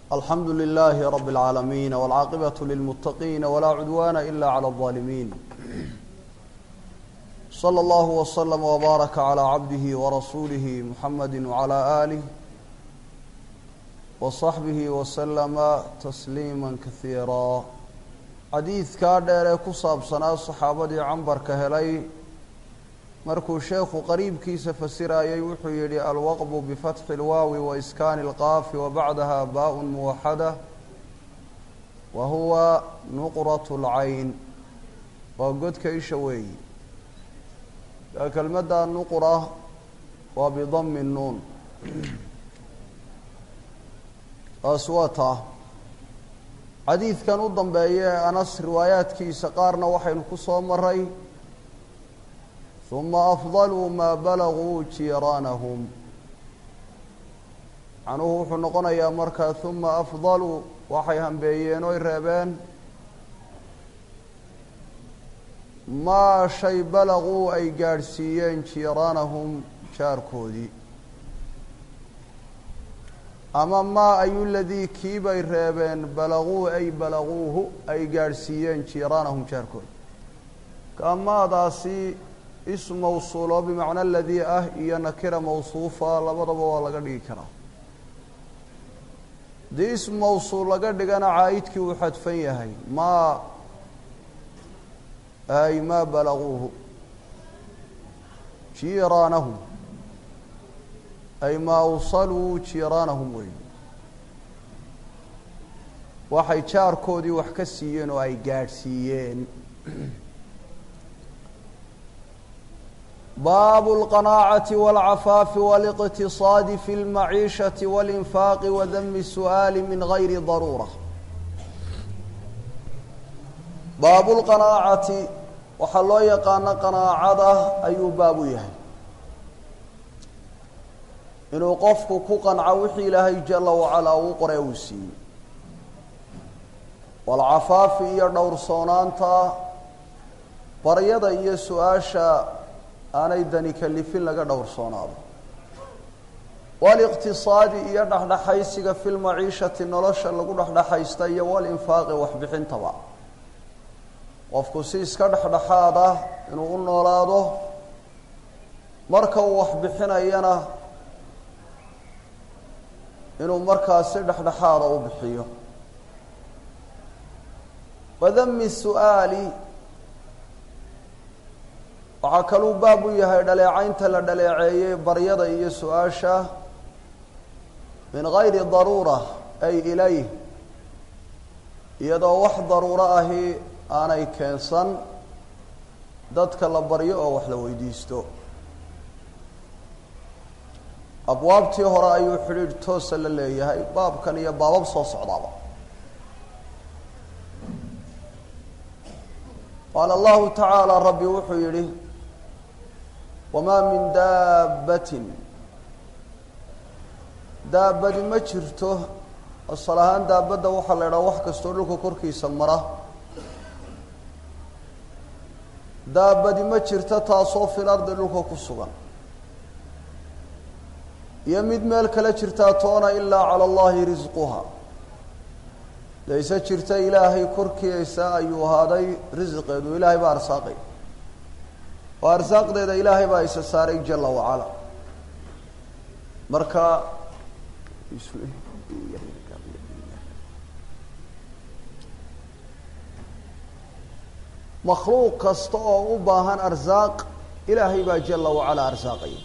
alxamdu لlh rb العaalamiin wاlcaaqibaة lilmutaqiin wlaa cudwana ila عlى الظaalimiin slى اllah وslm وbaaraka عlى cabdih وrasuulih mxamadi وعlى آlih وصaxbih وslma تsliima kahiira xadiidkaa dheer ee ku saabsanaa saxaabadii cambarka helay markuu sheekhu qariibkiisa fasirayay wuxuu yihi alwaqbu bifatxi اlwaawi waiskaani اlqaafi wabacdaha baaء muwaxada wa huwa nuqraة اlcayn waa godka isha weeyi kelmadda nuqra waa bidami nuun taas waa taa xadiidkan u dambeeya ee anas riwaayaadkiisa qaarna waxaynu ku soo maray uma afdaluu maa balaguu jiiraanahum macnuhu wuxuu noqonayaa markaa uma afdaluu waxay hambeeyeen oy reebeen maa shay balaguu ay gaadhsiiyeen jiiraanahum jaarkoodii ama maa ayu ladii kiibay reebeen balaguu ay balaguuhu ay gaadhsiiyeen jiiraanahum jaarkoodi kaamaadaasi ism mawsuul oo bimacna aladii ah iyo nakira mawsuufa labadaba waa laga dhigi karaa haddii ism mawsuul laga dhigana caa'idkii uu xadfan yahay maa ay maa balaguuhu jiiraanahum ay maa awsaluu jiiraanahum wey waxay jaarkoodii wax ka siiyeen oo ay gaadhsiiyeen baabu اlqanaacati wاlcafaafi wاliqtiصaadi fi اlmaciishaةi wاlinfaaqi wadami الsu'aali min gayri daruura baabu lqanaacati waxaa loo yaqaano qanaacada ayuu baab u yahay inuu qofku ku qanco wixii ilaahay jala wacalaa uu qore uu siiyey walcafaafi iyo dhowrsoonaanta baryada iyo su-aasha aanay dani kalifin laga dhowrsoonaado waliqtisaadi iyo dhexdhexaysiga fi lmaciishati nolosha lagu dhexdhexaysta iyo walinfaaqi waxbixintaba qofku si iska dhexdhexaad ah inuu u noolaado marka uu waxbixinayana inuu markaas si dhexdhexaada u bixiyo wadami su-aali waxaa kaluu baab u yahay dhaleecaynta la dhaleeceeyey baryada iyo su-aasha min gayri daruura ay ilayh iyadoo wax daruuro ahi aanay keensan dadka la baryo oo wax la weydiisto abwaabtii hore ayuu xidhiidh toosa la leeyahay baabkan iyo baabab soo socdaaba qaala allahu tacaala rabbi wuxuu yihi wamaa min daabbatin daabadi ma jirto asal ahaan daabadda waxaa la idhaha wax kastoo dhulka korkiisa mara daabadi ma jirto taasoo fil ardi dhulka ku sugan iyo mid meel kale jirtaa toona ilaa cala allahi risquha layse jirta ilaahay korkiisa ayuu ahaaday risqeedu ilaahay baa arsaaqay oo arsaaqdeeda ilaahay baa isa saaray jala wacala marka makhluuq kasta oo u baahan arsaaq ilaahay baa jala wacala arsaaqaya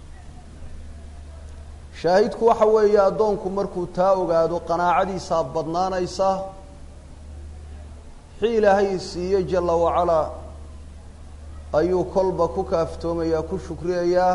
shaahidku waxa weeye addoonku markuu taa ogaado qanaacadiisaa badnaanaysa wixii ilaahay siiye jala wacalaa ayuu kolba ku kaaftoomayaa ku shukriyayaa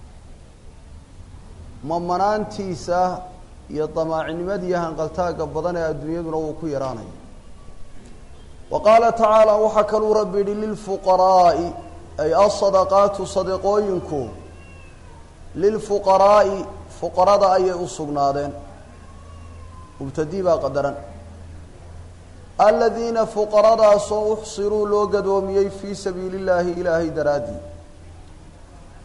mamanaantiisa iyo damaacinimadiiyo hanqaltaagga badan ee adduunyaduna wuu ku yaraanaya wa qaala tacaala waxaa kaluu rabbi yihi lilfuqaraa'i ay asadaqaatu sadaqooyinku lilfuqaraa'i fuqarada ayay u sugnaadeen mubtadii baa qadaran aladiina fuqaradaasoo uxsiruu loo gadoomiyey fii sabiili llaahi ilaahay daraaddii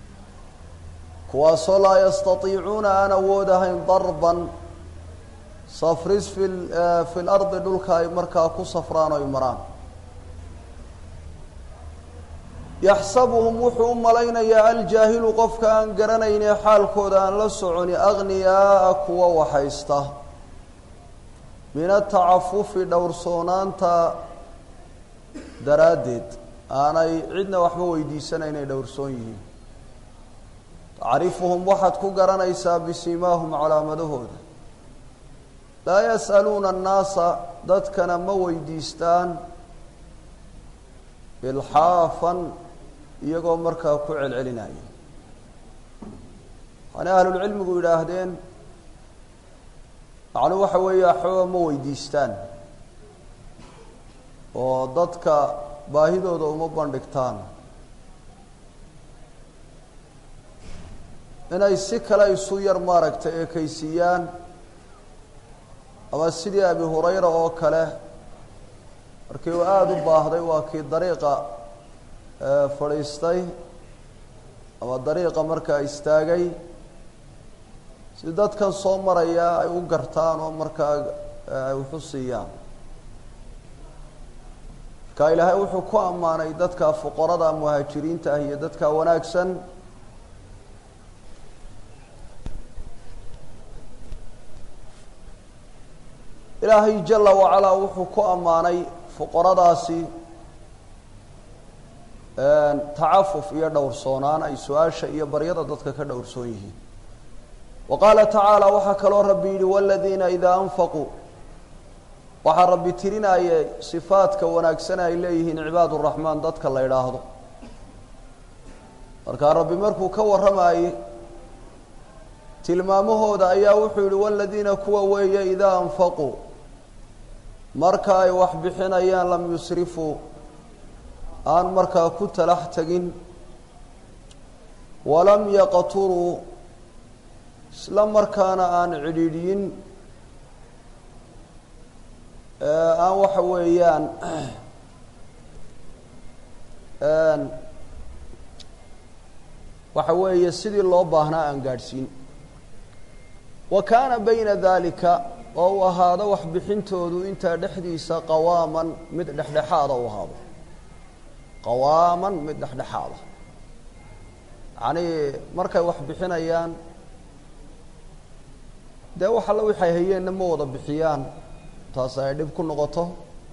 kuwaasoo laa yastatiicuuna aan awoodahayn darban safris fi fi lardi dhulka ay markaa ku safraan oy maraan yaxsabuhum wuxuu u malaynayaa aljaahilu qofka aan garanaynee xaalkooda aan la soconi agniyaaa kuwa waxaysta min atacafufi dhowrsoonaanta daraaddeed aanay cidna waxba weydiisanayn ay dhowrsoon yihiin tacrifuhum waxaad ku garanaysaa bisimaahum calaamadahooda laa yas'aluuna annaasa dadkana ma weydiistaan ilxaafan iyagoo markaa ku celcelinaya waxaana ahlulcilmigu yidhaahdeen macnuu waxa weeye axooga ma weydiistaan oo dadka baahidooda uma bandhigtaan inay si kale isu yar maaragtay ekaysiiyaan ama sidii abi hurayra oo kale markii uu aada u baahday waa kii dariiqa fadhiistay ama dariiqa markaa istaagay si dadkan soo maraya ay u gartaan oo markaa ay waxu siiyaan marka ilaahay wuxuu ku ammaanay dadka fuqarada muhaajiriinta ah iyo dadka wanaagsan ilaahay jala wacalaa wuxuu ku ammaanay fuqaradaasi tacafuf iyo dhowrsoonaan ay su-aasha iyo baryada dadka ka dhowrsoon yihiin wa qaala tacaala waxaa kaloo rabbi yidhi waladiina idaa anfaquu waxaa rabbi tirinaya sifaadka wanaagsan ay leeyihiin cibaad uraxmaan dadka la idhaahdo markaa rabbi markuu ka warramaayey tilmaamahooda ayaa wuxuu yihi waladiina kuwa weeye idaa anfaquu marka ay wax bixinayaan lam yusrifuu aan markaa ku talax tegin walam yaqturuu isla markaana aan cidhiidhiyin aan waxa weeyaan waxa weeye sidii loo baahnaa aan gaadhsiin wa kaana bayna dalika oo uu ahaado waxbixintoodu intaa dhexdiisa qawaaman mid dhexdhexaada u ahaado qawaaman mid dhexdhexaada yacnii markay wax bixinayaan dee wax alla waxay hayeenna ma wada bixiyaan taas ay dhib ku noqoto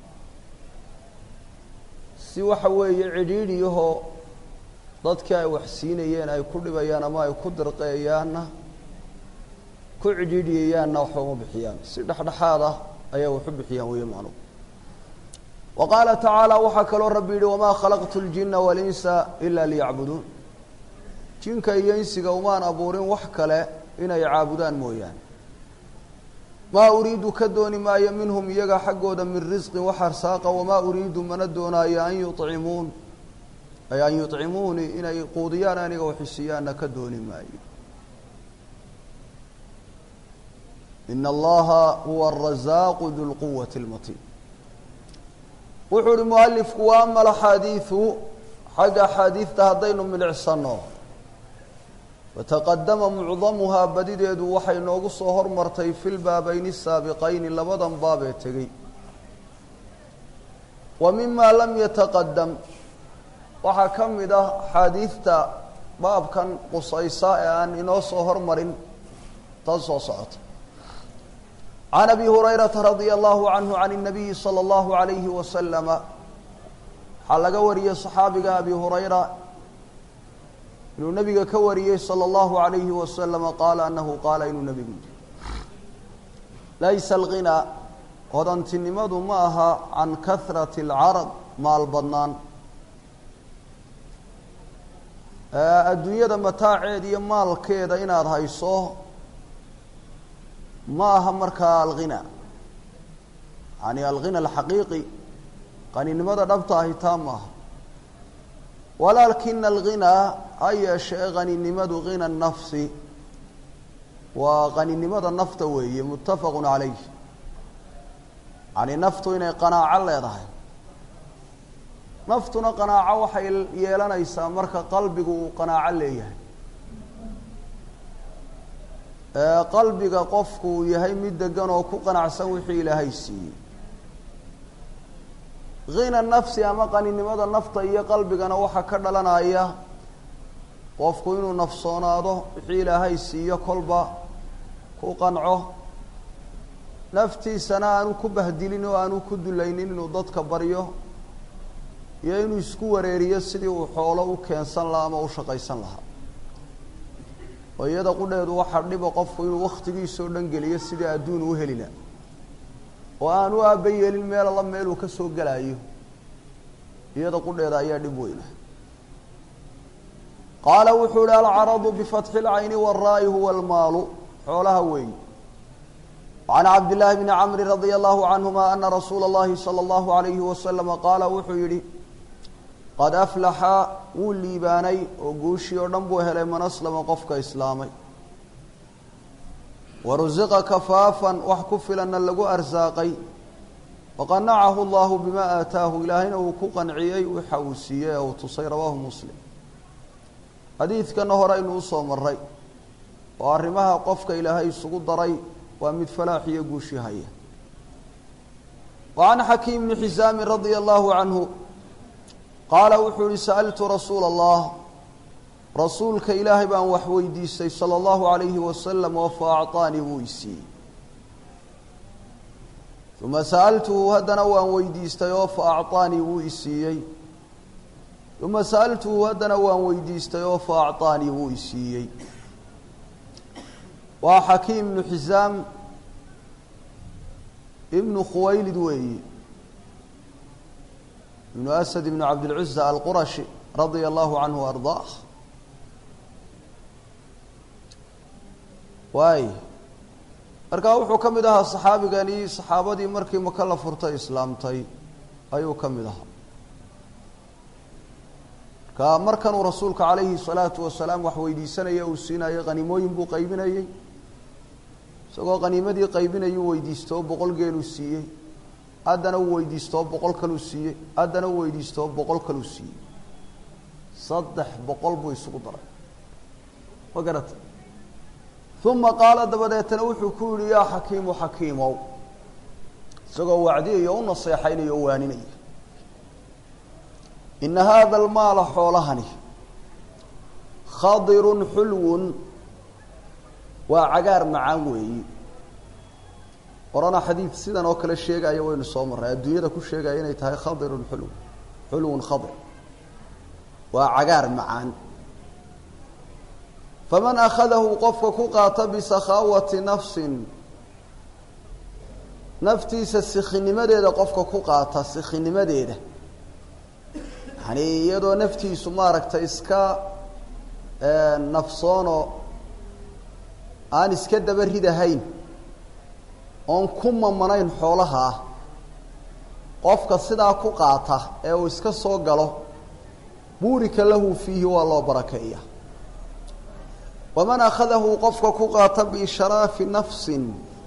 si waxa weeye cidhiidhiyahoo dadkii ay wax siinayeen ay ku dhibayaan ama ay ku dirqeeyaanna ku cidhiidhiyayaanna waxba uma bixiyaan si dhexdhexaad ah ayaa waxu bixiyaan weeye macnuhu wa qaala tacaala waxaa kaloo rabbi yidhi wamaa khalaqtu ljina walinsa ila liyacbuduun jinka iyo insiga umaan abuurin wax kale inay caabudaan mooyaane maa uriidu ka dooni maayo minhum iyaga xaggooda min risqin wax arsaaqa wamaa uriidu mana doonaayo an yucimuun ay an yucimuunii inay quudiyaan aniga waxisiiyaanna ka dooni maayo ina allaha huwa arazaaqu du lquwati اlmatin wuxuu uhi mualifku wa ama alaxaadiidu xagga axaadiidta haddaynu milicsano fataqadama mucdamuhaa badideedu waxay noogu soo hormartay fi lbaabayni saabiqayni labadan baab ee tegey wa mima lam yataqadam waxaa ka mid ah axaadiidta baabkan qusaysa ee aan inoo soo hormarin tan soo socota can abi hurayrata radia allahu canhu can الnabiyi salى اllahu alayhi wasalama waxaa laga wariyey صaxaabiga abi hurayra inuu nabiga ka wariyey salى اllahu alayhi wasalama qaala anahu qaala inuu nabigu yiri laysa alghinaa hodantinimadu ma aha can kahrati اlcarab maal badnaan adduunyada mataaceeda iyo maalkeeda inaad hayso ma aha markaa alghina yani alghina alxaqiiqi qaninimada dhabta ahi taa maaha walaakina alghinaa ha yeeshee qaninimadu ghina nafsi waa qaninimada nafta weeye muttafaqun calayh yani naftu inay qanaaco leedahay naftuna qanaaco waxay yeelanaysaa marka qalbigu uu qanaaco leeyahay qalbiga qofku uu yahay mid degan oo ku qanacsan wixii ilaahay siiyey hina nafsi ama qaninimada nafta iyo qalbigana waxaa ka dhalanaya qofku inuu nafsoonaado wixii ilaahay siiyo kolba ku qanco naftiisana aanu ku bahdilin oo aanu ku dulaynin inuu dadka baryo iyo inuu isku wareeriyo sidii uu xoolo u keensan lahaa ama u shaqaysan lahaa oo iyada qudheedu waxaa dhiba qofku inuu waktigiisao dhan geliyo sidii adduun u helina oo aan u aaba yeelin meel alla meeluu ka soo gelaayo iyada qudheeda ayaa dhib weyna qaala wuxuu ihi alcaradu bifatxi اlcayni wاraa'i huwa almaalu xoolaha weeyi وعn cabd للahi بn cmr radي الlahu canهuma ana rasuula الlahi slى الlahu عalayhi waslama qaala wuxuu yihi qad aflaxa wuu liibaanay oo guushii oo dhan buu helay man aslama qofka islaamay warusiqa kafaafan wax ku filanna lagu arsaaqay waqanacahu اllahu bima aataahu ilaahayna uu ku qanciyey waxa uu siiyey ee uu tusay rawaahu muslim xadiidkana hore aynu usoo maray oo arrimaha qofka ilaahay isugu daray waa mid falaax iyo guushi haya wa can xakiim bni xisaamin radia allahu canhu qaala wuxuu yihi sa'altu rasuula allah rasuulka ilaahay baan wax weydiistay sala allahu alayhi wasalam oo fa acطaanii wuu isiiyey uma sa'altuhu haddana waan weydiistay oo fa acطaanii wuu isiiyey uma sa'altuhu haddana waan weydiistay oo fa acطaanii wuu isiiyey waa xakiim ibnu xisaam ibnu khuwaylid weeyi ibnu asad ibnu cabdilcuza alqurashi radia allahu canhu ardaah waay markaa wuxuu ka mid ahaa saxaabigani saxaabadii markii maka la furtay islaamtay ayuu ka mid ahaa marka markanuu rasuulka calayhi salaatu wasalaam wax weydiisanaya uu siinayo qhanimooyin buu qaybinayey isagoo qaniimadii qaybinayuu weydiistoo boqol geeluu siiyey haddana uu weydiistoo boqol kaluu siiyey haddana uu weydiistoo boqol kaluu siiyey saddex boqol buu isugu daray ma garata uma qaala dabadeetana wuxuu ku yihi yaa xakiimu xakiimow isagoo wacdiyayo u naseexaynaya o waaninaya ina hada almaala xoolahani khadirun xulwun waa cagaar macaan weeyi orana xadiid sidan oo kale sheegaya waynu soo marray adduunyada ku sheegaya inay tahay khadirun xulw xulwun khadir waa cagaar macaan faman akhadahu qofka ku qaata bisakhaawati nafsin naftiisa sikhinimadeeda qofka ku qaata sikhinimadeeda yani iyadoo naftiisu maaragtay iska nafsoonoo aan iska daba ridahayn oon ku mamanayn xoolaha ah qofka sidaa ku qaata ee uu iska soo galo buurika lahu fiihi waa loo barakeeya waman akhadahu qofka ku qaata biishraafi nafsin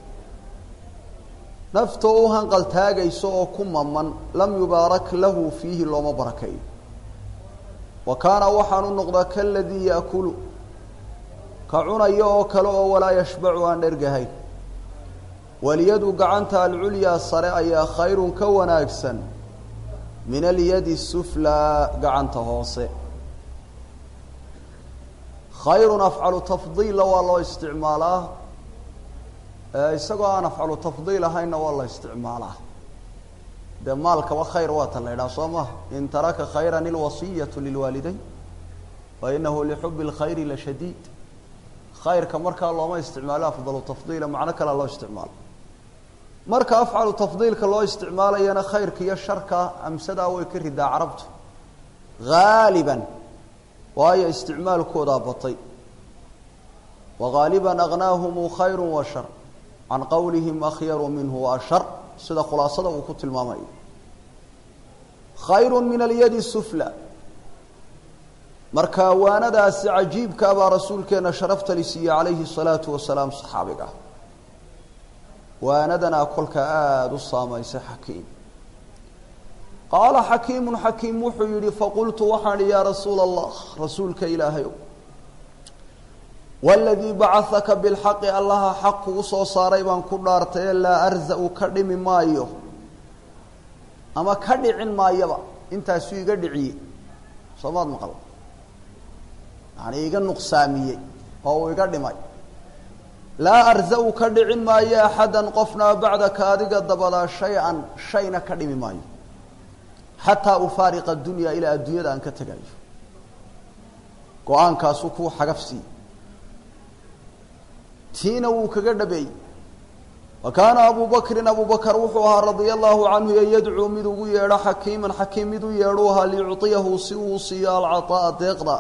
naftoo u hanqaltaagayso oo ku maman lam yubaarak lahu fiihi looma barakeeyo wa kaana waxaanu noqdaa kaladii yaakulu ka cunayo oo kale oo walaa yashbacu aan dhergahayn walyadu gacanta alculyaa sare ayaa khayrun ka wanaagsan min alyadi suflaa gacanta hoose khayrun afcalu tafdiilla waa loo isticmaalaa isagoo aan afcalu tafdiil ahaynna waa la isticmaalaa dee maalkaba khayr waa tan la idhaha soo maha in taraka khayran ilwasiyatu lilwaalidayn wa inahu lixubi اlkhayri la shadiid khayrka markaa looma isticmaalo afdalu tafdiila macno kalea loo isticmaalo marka afcalu tafdiilka loo isticmaalayana khayrka iyo sharka amsadaa way ka ridaa carabtu haaliban waayo isticmaalkoodaa batay wagaaliba aghnaahumu khayru wa shar can qowlihim akhyaru minhu wa ashar sida khulaasada uu ku tilmaamayo khayru min alyadi sufla marka waanadaasi cajiibkaa baa rasuulkeena sharafta li siiyey calayhi الsalaatu wasalaam saxaabiga waanadanaa kolka aada u saamaysay xakiim qaala xakiimu xakiim wuxuu yihi faqultu waxaan ihi yaa rasuula allah rasuulka ilaahayow waladii bacahaka bilxaqi allaha xaq kugu soo saaray baan ku dhaartaye laa arzau ka dhimi maayo ama ka dhicin maayaba intaasuu iga dhiciye soomaad maqal yani iga nuqsaamiyey oo uu iga dhimay laa arzau ka dhicin maayo axadan qofna bacdaka adiga dabadaa shay-an shayna ka dhimi maayo xataa ufaariqa dunya ilaa adduunyada aan ka tegayo go-aankaasuu kuu xagafsiiye tiina wuu kaga dhabeeyey wa kaana abu bakrin abu bakr wuxuu ahaa radia allahu canhu ee yadcuu mid ugu yeedho xakiiman xakiim mid u yeedhu ahaa liyuciyahu si uu siiyo alcaطaa'a deeqda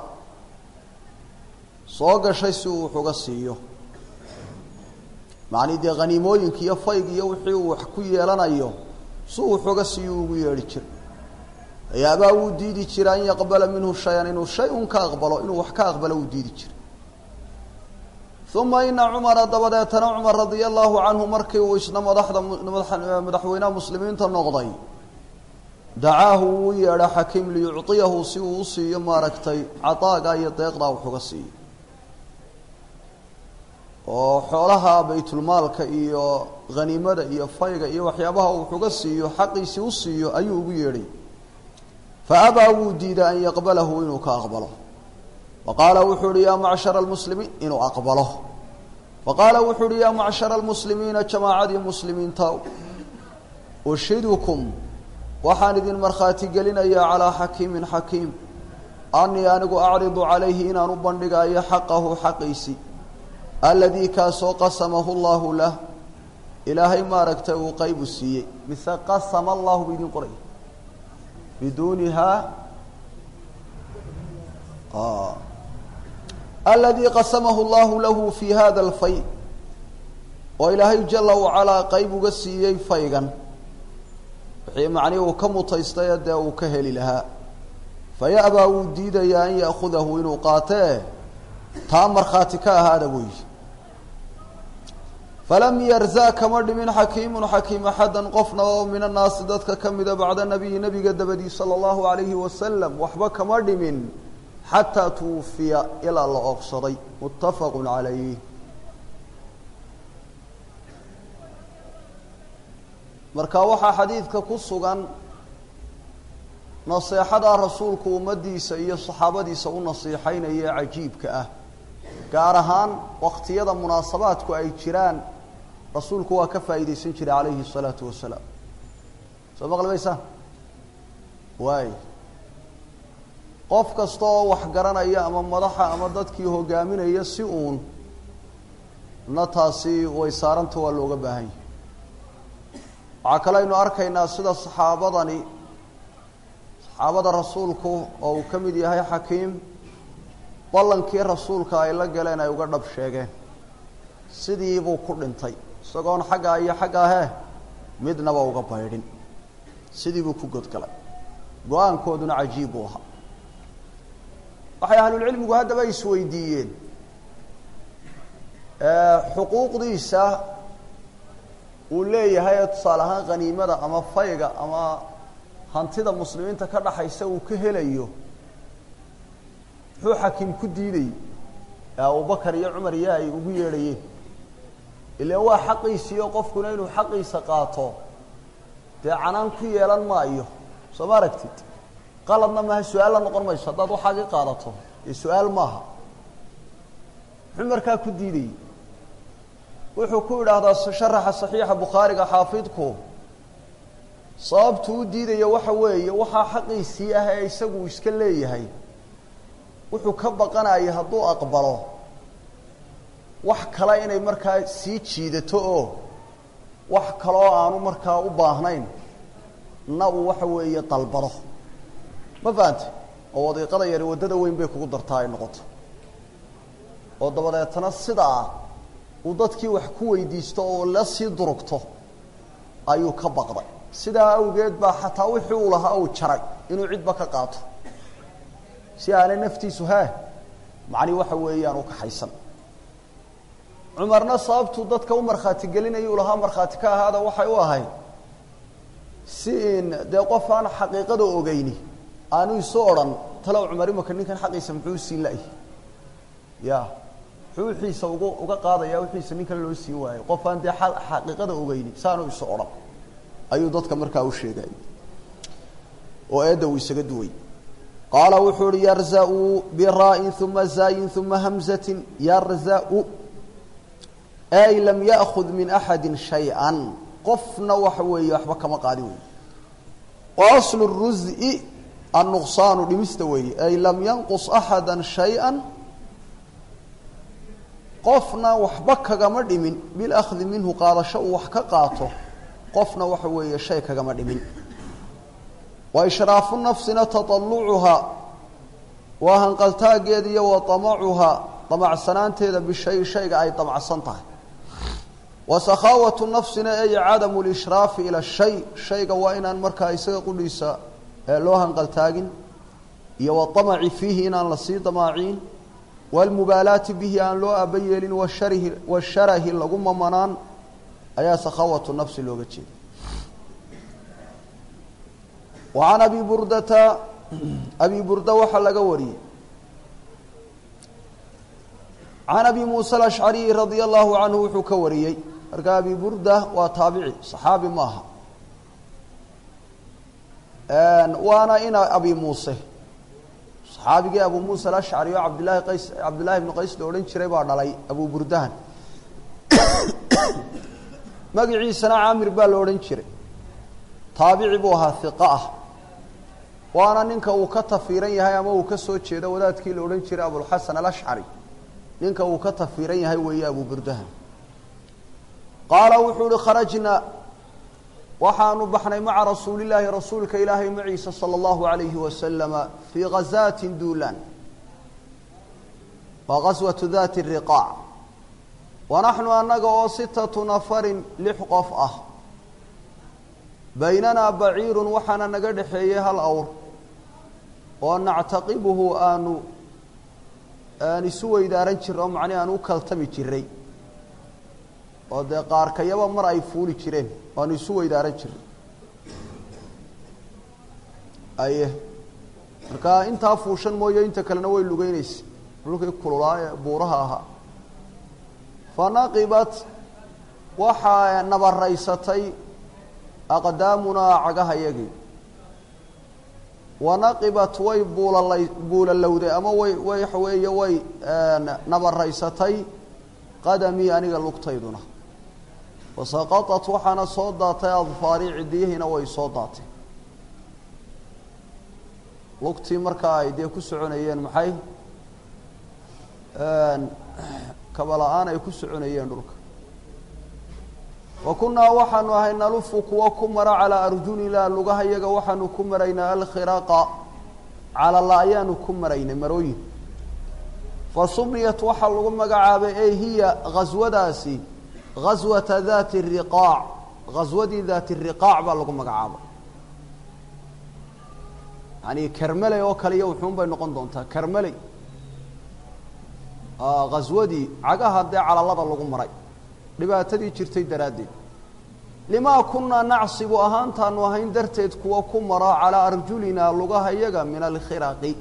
soo gashay si uu waxuga siiyo macnii dee haniimooyinka iyo fayg iyo wixii uu wax ku yeelanayo si uu waxuga siiyo ugu yeedhi jira ayaabaa wuu diidi jira an yaqbala minhu shay-an inuu shay un ka aqbalo inuu wax ka aqbalo wuu diidi jira uma ina cumara dabadeetana cumar radia allahu canhu markii uu isna madaxda madaxweynaha muslimiinta noqday dacaahu wuu yeedha xakiim liyuciyahu si uu u siiyo maaragtay cadaaga iyo deeqdaa waxuga siiyo oo xoolaha baytulmaalka iyo haniimada iyo fayga iyo waxyaabaha uu waxuga siiyo xaqiisii u siiyo ayuu ugu yeedhay faabaa wuu diiday an yaqbalahu inuu ka aqbalo faqaala wuxuu uhi yaa macshara almuslimiin inuu aqbalo faqaala wuxuu uhi yaa macshara almuslimiina jamaacadii muslimiinta ushidukum waxaan idin markhaati gelinayaa calaa xakiimin xakiim anii anigu acridu calayhi inaan u bandhigayo xaqahu xaqiisii aladii kaasoo qasamahu llahu lah ilaahay maaragtay uu qaybu siiyey mise qasama allahu bu idin qoraya biduunihaa aladii qasamahu llahu lahu fi hada alfay oo ilaahay jala wacalaa qeyb uga siiyey faygan wixii macnihi uu ka mutaystay dee uu ka heli lahaa faya'baa wuu diidayaa an ya'khudahu inuu qaatee taa markhaati ka ahaada weyi falam yarza kama dhimin xakiimun xakiim axadan qofna oo min annaasi dadka ka mida bacda nabiyi nabiga dabadii sala allahu alayhi wasalam waxba kama dhimin xataa tuwufiya ilaa la oobsaday muttafaqu calayh marka waxaa xadiidka ku sugan naseexada rasuulku ummaddiisa iyo saxaabadiisa u nasiixaynaya ee cajiibka ah gaar ahaan waqtiyada munaasabaadku ay jiraan rasuulku waa ka faa'iidaysan jiray calayhi الsalaatu wasalaam soo maqlimaysaa waay qof kasta oo wax garanaya ama madaxa ama dadkii hogaaminaya si uun na taasi way saaranta waa looga baahan yahay waxaa kale aynu arkaynaa sida saxaabadani saxaabada rasuulku oo uu ka mid yahay xakiim ballankii rasuulka ay la galeen ay uga dhab sheegeen sidiibuu ku dhintay isagoon xaggaa iyo xaggaa hee midnaba uga baydhin sidiibuu ku godgalay go-aankooduna cajiib buu ahaa waxay ahlulcilmigu haddaba isweydiiyeen xuquuqdiisa uu leeyahay ee tusaale ahaan khaniimada ama fayga ama hantida muslimiinta ka dhaxaysa uu ka helayo muxuu xakiim ku diidayy ee abubakar iyo cumar iyo ay ugu yeedhayeen ilaan waa xaqiisii oo qofkuna inuu xaqiisa qaato dee canaan ku yeelan maayo soo ma aragtid qaladna maaha su-aal la noqon mayso haddaad waxaagii qaadato ee su-aal maaha muxuu markaa ku diidayey wuxuu ku idhaahdaa sharaxa saxiixa bukhaariga xaafidku sababtu u diidaya waxa weeye waxaa xaqiisii ah ee isagu iska leeyahay wuxuu ka baqanaya hadduu aqbalo wax kale inay markaa sii jiidato oo wax kaloo aanu markaa u baahnayn na uu waxa weeye dalbado ma fahante oo wadiiqada yari waddada weyn bay kugu dartaa ay noqoto oo dabadeetana sidaa uu dadkii wax ku weydiisto oo la sii durugto ayuu ka baqday sidaa awgeed baa xataa wixii uu lahaa uu jaray inuu cidba ka qaato si aanay naftiisu hee macnii waxa weeyaan u kaxaysan cumarna sababtuu dadka u markhaati gelinaya uu lahaa markhaati ka ahaada waxay u ahayd si in dee qof aan xaqiiqada ogeyni aanu isu odhan talow cumar imaka ninkan xaqiisa muxuu usii la-y ya wuxuu wixiisa uga uga qaadayaa wixiisa nin kale loo siin waayo qof aan dee xaqiiqada ogeyni saanu isu odhan ayuu dadka markaa u sheegay oo eedda uu isaga duway qaala wuxuu uhi yarzau biraa'in uma zaayin uma hamzatin yarzau ay lam ya'kud min axadi shay-an qofna waxa weeye waxba kama qaadi wey wa aslu ruzi annuqsaanu dhimista weeye ay lam yanqus axada shay-a qofna waxba kagama dhimin bilahdi minhu qaadasho uu wax ka qaato qofna waxa weeye shay kagama dhimin wa ishraafu nafsina tatalucuhaa waa hanqaltaageeda iyo wa amacuhaa damacsanaanteeda bishay shayga ay damacsan tahay wa sakhaawatu nafsina ay cadamu lishraafi ila shay shayga waa inaan markaa isaga qudhiisa loo hanqaltaagin iyo waamaci fiihi inaan lasii damaacin waalmubaalaati bihi aan loo aba yeelin washarihi washarahi lagu mamanaan ayaa sakhaawatu nafsi looga jeeda wa can abi burdata abi burda waxaa laga wariyey can abi muuse alashcariyi radia allahu canhu wuxuu ka wariyey marka abi burda waa taabici saxaabi maaha waana ina abi muuse saxaabigii abu muusa alashcari oo cabdillahi qays cabdillahi ibnu qays la odhan jiray baa dhalay abu burdahan magiciisana caamir baa la odhan jiray taabici buu ahaa hiqa ah waana ninka uu ka tafiiran yahay ama uu ka soo jeedo wadaadkii la odhan jiray abulxasan alashcari ninka uu ka tafiiran yahay weeye abu burdahan qaala wuxuu uhi kharajna waxaanu baxnay maca rasuuli llaahi rasuulka ilaahay maciisa sala allahu alayhi wasalama fii ghazaatin duulaan waa ghaswatu dati riqaac wa naxnu annaga oo sitatu nafarin lix qof ah baynanaa baciirun waxaana naga dhexeeyey hal awr oo nactaqibuhu aanu aan isu weydaaran jirray oo macnihi aan u kaltami jiray oo dee qaarkayaba mar ay fuuli jireen waanu isu weydaaran jiray aye markaa intaa fuushan mooye inta kalena way lugeynaysa dhulkii kululaa ee buuraha ahaa fa naqibat waxaa nabaraysatay aqdaamunaa cagahayagii wa naqibat way buulalay buulalowday ama way waxa weeye way nabaraysatay qadamii aniga lugtayduna wasaqaطat waxaana soo daatay adfaari cidiyihiina way soo daatay lugtii markaa ay dee ku soconayeen maxay kabala-aan ay ku soconayeen dhulka wa kunnaa waxaanu ahay nalufu kuwa ku mara calaa arjulina lugaha yaga waxaanu ku maraynaa alkhiraqa calala ayaanu ku maraynay marooyin fa sumiyat waxaa lagu magacaabay ey hiya ghaswadaasi ghaswata dati riqaac ghaswadii daati riqaac baa lagu magacaabay yani kermeley oo kale iyo wuxuun bay noqon doontaa kermeley ghaswadii cagaha dee calalada lagu maray dhibaatadii jirtay daraaddeed limaa kunaa nacsibu ahaantaanu ahayn darteed kuwa ku mara calaa arjulinaa lugaha yaga min alkhiraqi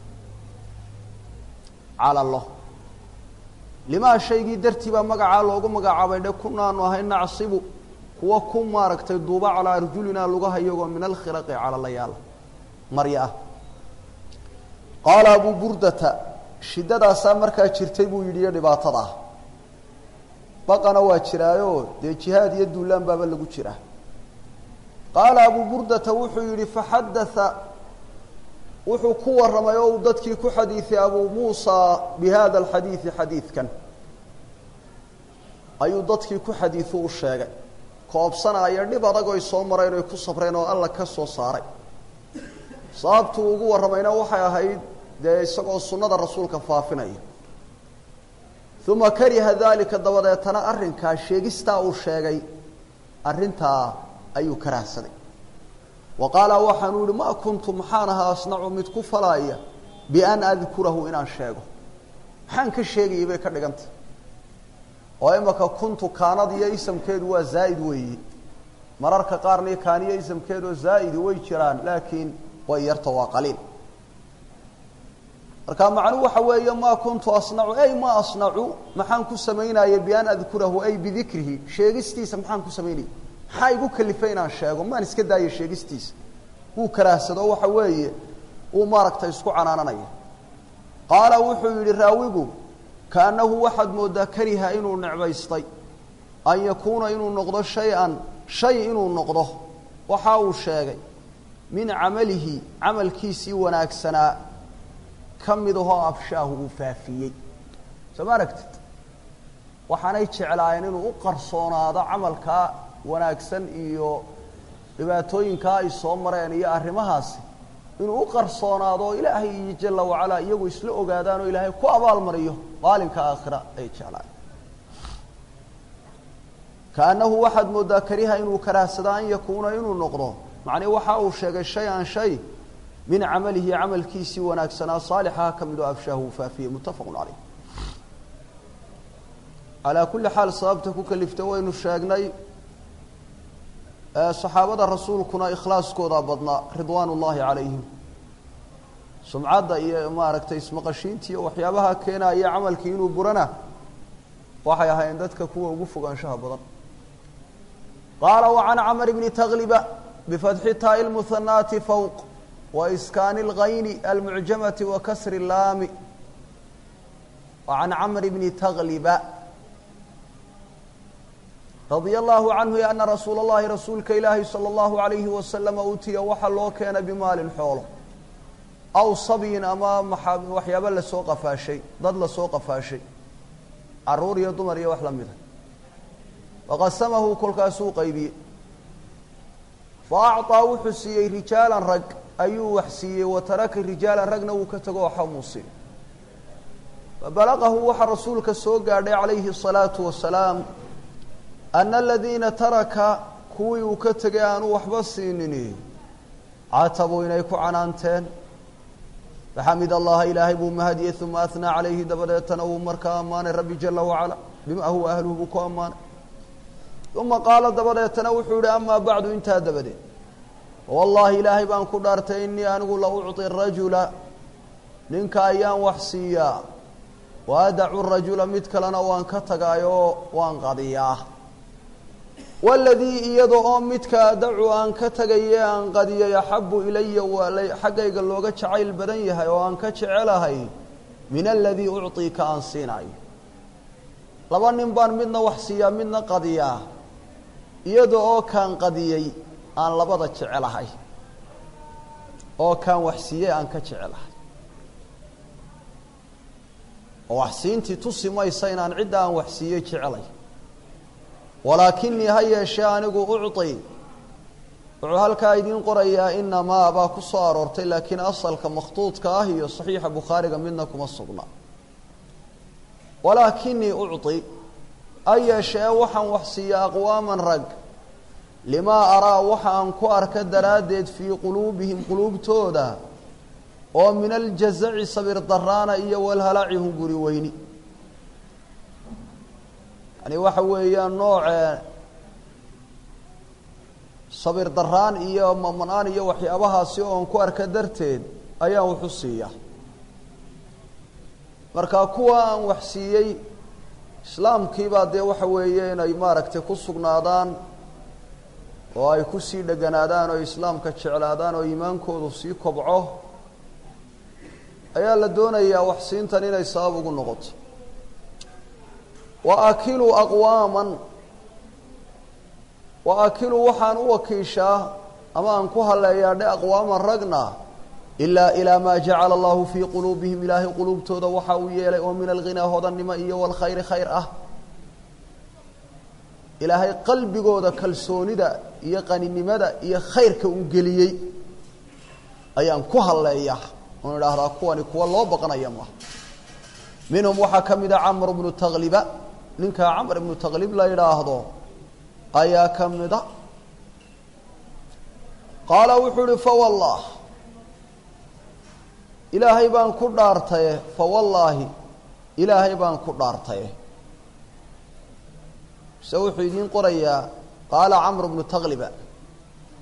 calalo limaa shaygii dartii baa magacaa loogu magacaabay dhe kunaanu ahayn nacsibu kuwa ku maaragtay duuba calaa arjulinaa lugaha iyagoo min alkhiraqi calalayaala marya ah qaala abu burdata shiddadaasaa markaa jirtay buu yidhi iyo dhibaatada ah baqana waa jiraayo dee jihaad iyo duulaan baaba lagu jiraa qaala abu burdata wuxuu yidhi faxadatha wuxuu ku warramay oo uu dadkii ku xadiiday abu muusa bi hada alxadiidi xadiidkan ayuu dadkii ku xadiidu u sheegay koobsanaya dhib adag oy soo mareen oy ku sabreen oo alla ka soo saaray sababtuu ugu warramayna waxay ahayd dee isagoo sunnada rasuulka faafinaya uma kariha dalika dabadeetana arrinkaa sheegistaa uu sheegay arrintaa ayuu karahsaday wa qaala waxaanu yihi ma kuntu maxaan ahaa asnacu mid ku falaaya bian adkurahu inaan sheego maxaan ka sheegayay bay ka dhigantay oo imaka kuntu kaanad iyo isamkeedu waa zaa'id weeye mararka qaarna kaaniyo isamkeedoo zaa'idi way jiraan laakiin way yarta waa qaliil marka macnuhu waxa weeye maa kuntu asnacu ay ma asnacu maxaan ku samaynaya bian adkurahu ay bidikrihi sheegistiisa maxaan ku samaynaya maxaa igu kalifay inaan sheego maan iska daaya sheegistiisa wuu karaahsado waxa weeye uu maaragtay isku canaananaya qaala wuxuu yidhi raawigu kaannahu waxaad mooddaa kariha inuu necbaystay an yakuuna inuu noqdo shay-an shay inuu noqdo waxa uu sheegay min camalihi camalkiisii wanaagsanaa ka mid ahoo afshaahu uu faafiyey soo ma aragtid waxaanay jeclaayeen inuu u qarsoonaado camalkaa wanaagsan iyo dhibaatooyinkaa ay soo mareen iyo arrimahaasi inuu u qarsoonaado oo ilaahay iyo jala wacalaa iyagu isla ogaadaan oo ilaahay ku abaalmariyo maalinka aakhira ay jeclaayeen kaannahu waxaad mooddaa kariha inuu karaahsada an yakuuna inuu noqdo macnii waxa uu sheegay shay an shay min camalihi camalkiisii wanaagsanaa saalixaha ka mid oo afshaahu uu faafiyey muttafaqun caleyh calaa kulli xaal sababta ku kalifta waynu sheegnay saxaabada rasuulkuna ikhlaaskoodaa badnaa ridwaan ullaahi calayhim sumcadda iyo maaragtay ismaqashiinta iyo waxyaabaha keenaya camalkii inuu burana waxay ahaayeen dadka kuwa ugu fogaanshaha badan qaala wacan camr bni tagliba bifatxi taai lmuhanaati fowq waiskaani اlgayni almucjamati wa kasri laami wacan camr bni tagliba radia allahu canhu ana rasuula اllahi rasuulka ilaahi salى اllahu alayhi wasalama utiya waxaa loo keenay bimaalin xoolo aw sabyin ama waxyaabo lasoo qafaashay dad lasoo qafaashay caruur iyo dumar iyo wax la mida faqasamahu kolkaasuu qaybiyey fa acطaa wuxuu siiyey rijaalan rag ayuu wax siiyey wa taraka rijaalan ragna wuu ka tago waxa muu siin fabalaqahu waxaa rasuulka soo gaadhay calayhi الsalaatu wasalaam ana aladiina taraka kuwii uu ka tegay aanu waxba siinini catabuu inay ku canaanteen faxamid allaha ilaahay buu mahadiyey uma ahnaa calayhi dabadeetana wuu markaa ammaanay rabbi jala wacala bima huwa ahluhu buu ku ammaanay uma qaala dabadeetana wuxuu yihi amaa bacdu intaa dabadeed wallahi ilaahay baan ku dhaartay inii anigu la ucطi rajula ninka ayaan wax siiyaa wa adacu rajula mid kalena waan ka tagaayoo waan qadiyaa waladii iyada oo midka adacu aan ka tegaye aan qadiyay axabu ilaya waa xaggayga looga jacayl badan yahay oo aan ka jecelahay min aladii ucطii ka aan siinayo laba nin baan midna wax siiyaa midna qadiyaa iyada oo kaan qadiyey aan labada jecelahay oo kaan wax siiyey aan ka jecelahay oo wax siintii tusi maysa inaan cidda aan wax siiyey jecelay walaakinii ha yeeshee anigu ucطi wuxuu halkaa idiin qorayaa inamaa baa ku soo aroortay laakiin asalka makhtuudka ah iyo saxiixa bukhaariga midna kuma sugna walaakinii ucطi ha yeeshee waxaan wax siiya aqwaaman rag limaa araa waxa aan ku arka daraaddeed fii quluubihim quluubtooda oo min aljazaci sabir daraana iyo walhalaci hunguri weyni yani waxa weeyaan noocee sabir daraan iyo mamanaan iyo waxyaabahaasi oon ku arka darteed ayaan waxu siiya marka kuwa aan wax siiyey islaamkiibaa dee waxa weeye inay maaragtay ku sugnaadaan oo ay kusii dheganaadaan oo islaamka jeclaadaan oo iimaankoodu sii kobco ayaa la doonayaa wax siintan inay sabab ugu noqoto wa akiluu aqwaaman wa akiluu waxaan u wakiishaa ama aan ku haleeyaa dhe aqwaaman ragna ilaa ilaa maa jacala allahu fii quluubihim ilaahay quluubtooda waxa uu yeelay oo min alghinaa hodannimo iyo walkhayri khayr ah ilaahay qalbigooda kalsoonida iyo qaninimada iyo khayrka uu geliyey ayaan ku halleeyaa oon idhaahdaa kuwani kuwa loo baqanaya maaha minhum waxaa ka mid a camr bnu tagliba ninkaa camr ibnu taklib la yidhaahdo ayaa ka mida qaala wuxuu uhi fawallah ilaahay baan ku dhaartaye fawallaahi ilaahay baan ku dhaartaye se wuxuu idiin qorayaa qaala camr bnu tagliba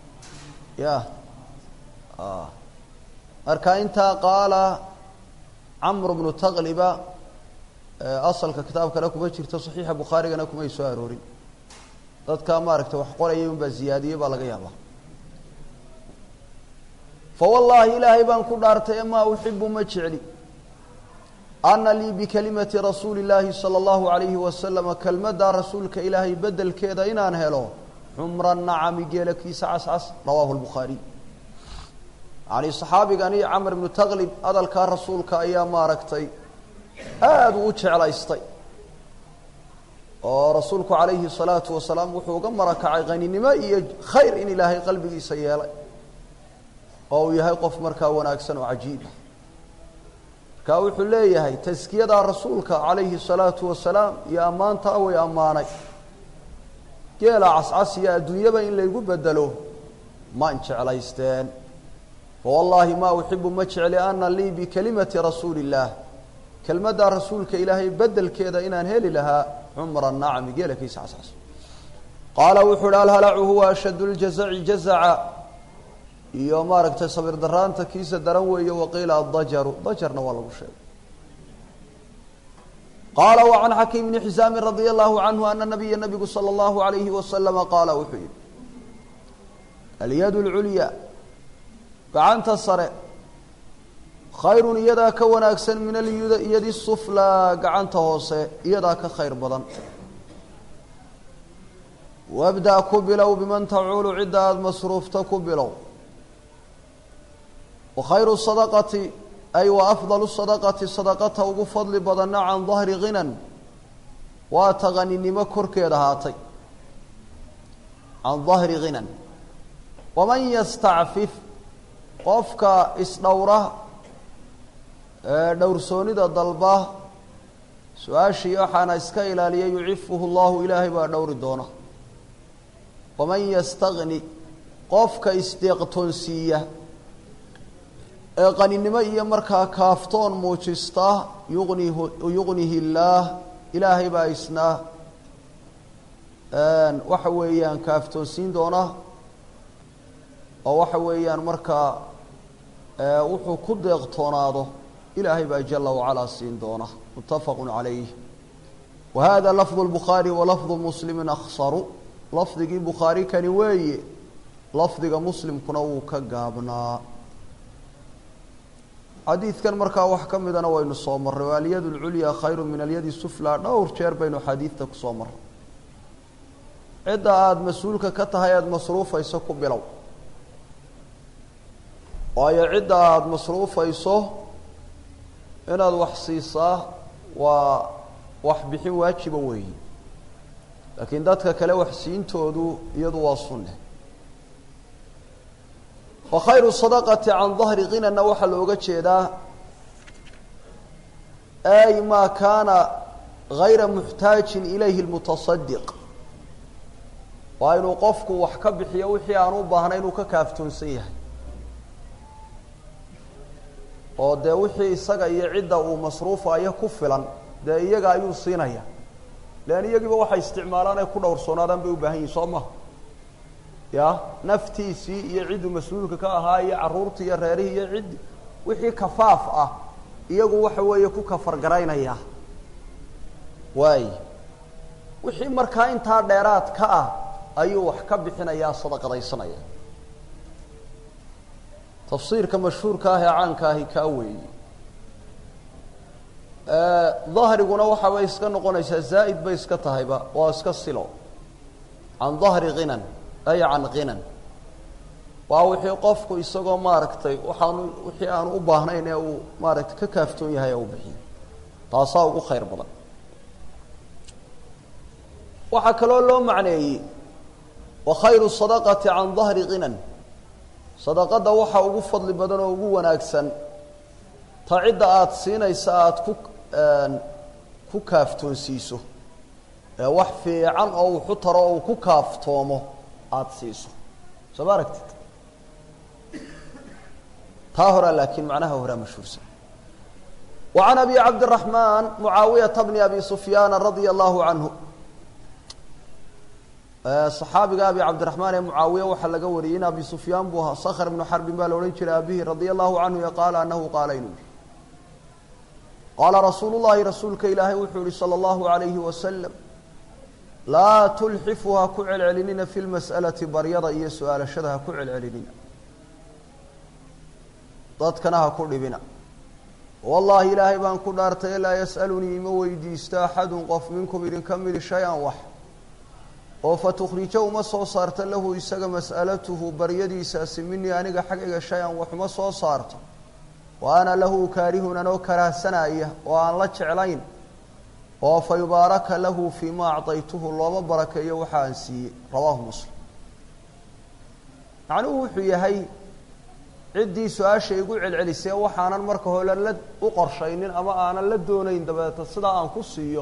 ya marka intaa qaala camr bnu taqliba asalka kitaab kale kuma jirto saxiixa bukhaarigana kumay soo aroorin dadkaa maaragtay wax qorayay unbaa ziyaadiyey baa laga yaabaa fa wallaahi ilaahay baan ku dhaartay maa uxibu ma jecli ana lii bikalimati rasuuli llaahi sala allahu alayhi wasalama kelmadda rasuulka ilaahay bedelkeeda inaan helo xumra nacami geela kiisa cascas rawaahu lbukhaariy yani saxaabigani camr ibnu taqlib hadalkaa rasuulka ayaa maaragtay aada u u jeclaystay oo rasuulku calayhi salaatu wasalaam wuxuu uga marakacay qaninimo iyo khayr in ilaahay qalbigiisa yeelay oo uu yahay qof markaa wanaagsan oo cajiiba markaa wuxuu leeyahay taskiyadaa rasuulka calayhi salaatu wasalaam iyo ammaantaa way ammaanay geela cascas iyo adduunyaba in laygu bedelo maan jeclaysteen fawallaahi maa uxibu ma jecli ana lii bikalimati rasuuli illaah kelmaddaa rasuulka ilaahay bedelkeeda inaan heli lahaa cumra nacmi geela kiisa cascas qaala wuxuu uhi alhalacu huwa ashad ljazaci jazaca iyo maaragtay sabir daraanta kiisa daran weeye waqiila adajaru dajarna waa lagu sheegay qaala wacan xakiim bni xisaamin radia allahu canhu ana nabiya nabigu sala allahu alayhi wasalama qaala wuxuu yihi alyad lculya gacanta sare khayrun iyadaa ka wanaagsan min alyadi suflaa gacanta hoose iyadaa ka khayr badan wabda ku bilow biman tacuulu cidda aada masruufta ku bilow wa khayru sadaqati ay wa afdalu sadaqati sadaqata ugu fadli badanna can dahri ghinan waa taqaninimo korkeeda ahaatay can dahri ghinan waman yastacfif qofka isdhowra dhowrsoonida dalba su-aashii waxaana iska ilaaliya yucifuhu llahu ilaahay baa dhowri doona waman yastagni qofka isdeeqtoonsiiya ee qaninimo iyo markaa kaaftoon muujista yuqnih yuqnihi illaah ilaahay baa isna waxa weeyaan kaaftoonsiin doona oo waxa weeyaan markaa wuxuu ku deeqtoonaado ilaahay baa jala wacalaa siin doona muttafaqu calayh wa hada lafdu lbukhaari wa lafdu muslimi akhsaru lafdigii bukhaari kani weeye lafdiga muslimkuna wuu ka gaabnaa xadiidkan markaa wax ka midana waynu soo marray alyad lculya khayru min alyadi sufla dhowr jeer baynu xadiidta kusoo marray cidda aada mas-uulka ka tahay aada masruufayso ku bilow waayo cidda aada masruufayso inaad wax siisaa waa wax bixin waajiba weeyi laakiin dadka kale wax siintoodu iyadu waa sunne wa khayru sadaqati can dahri ghinana waxaa looga jeedaa ay maa kaana gayra muxtaajin ilayhi lmutasadiq waa inuu qofku wax ka bixiyo wixii aan u baahnay inuu ka kaaftoonsan yahay oo dee wixii isaga iyo cidda uu masruufayo ku filan dee iyaga ayuu siinaya lean iyagiiba waxay isticmaalaan ay ku dhowrsoonaadaan bay u baahan yihin soo maha ya naftiisii iyo cidduu mas-uulka ka ahaa iyo carruurtii iyo reerihii iyo cidd wixii kafaaf ah iyagu waxa weeye ku kafargaraynaya waay wixii markaa intaa dheeraad ka ah ayuu wax ka bixinayaa sadaqadaysanaya tafsiirka mashhuurka ah ee caanka ahi kaa weeye dahriguna waxaabay iska noqonaysaa zaa'id bay iska tahayba waa iska silo can dahri ghinan ay can ghinan waa wixii qofku isagoo maaragtay waxaanu wixii aanu u baahnayn ee uu maaragtay ka kaaftoon yahay ee uu bixiyo taasaa ugu khayr badan waxaa kaloo loo macneeyey wa khayru sadaqati can dahri ghinan sadaqadda waxaa ugu fadli badan oo ugu wanaagsan ta cidda aada siinaysa aada ku ku kaaftoonsiiso ee wax fiican oo wuxu taro oo uu ku kaaftoomo aada siiso soo ma aragtid taa horaa laakiin macnaha horaa mashhuursan wa can abi cabdiraxmaan mucaawiyata bni abi sufyaana radia allahu canhu صaxaabiga abi cabdiraxmaan ee mucaawiya waxaa laga wariyey in abi sufyaan buu ahaa skr ibnu xarbin baa la odhan jiray abihi radia allahu canhu qaala anahu qaala inuu yihi qaala rasuulu llahi rasuulka ilaahay wuxuu yihi salى اllahu alayhi wasalam laa tulxifu ha ku celcelinina fi lmas'alati baryada iyo su-aalashada ha ku celcelinina dadkana ha ku dhibina wallaahi ilaahay baan ku dhaartay laa yas'alunii ima weydiisto axadun qof minkum idinka midi shay-an wax oo fatukhrija uma soo saarta lahu isaga mas'alatuhu baryadiisaasi minii aniga xaggayga shay-an wax uma soo saarto wa ana lahu kaarihun anoo karaahsanaya oo aan la jeclayn oo fa yubaaraka lahu fii ma acdaytuhu looma barakeeyo waxa aan siiyey rawaahu muslim macnuhu wuxuu yahay ciddii su-aasha igu celcelisee waxaanan marka hore la u qorshaynin ama aanan la doonayn dabeeta sidaa aan ku siiyo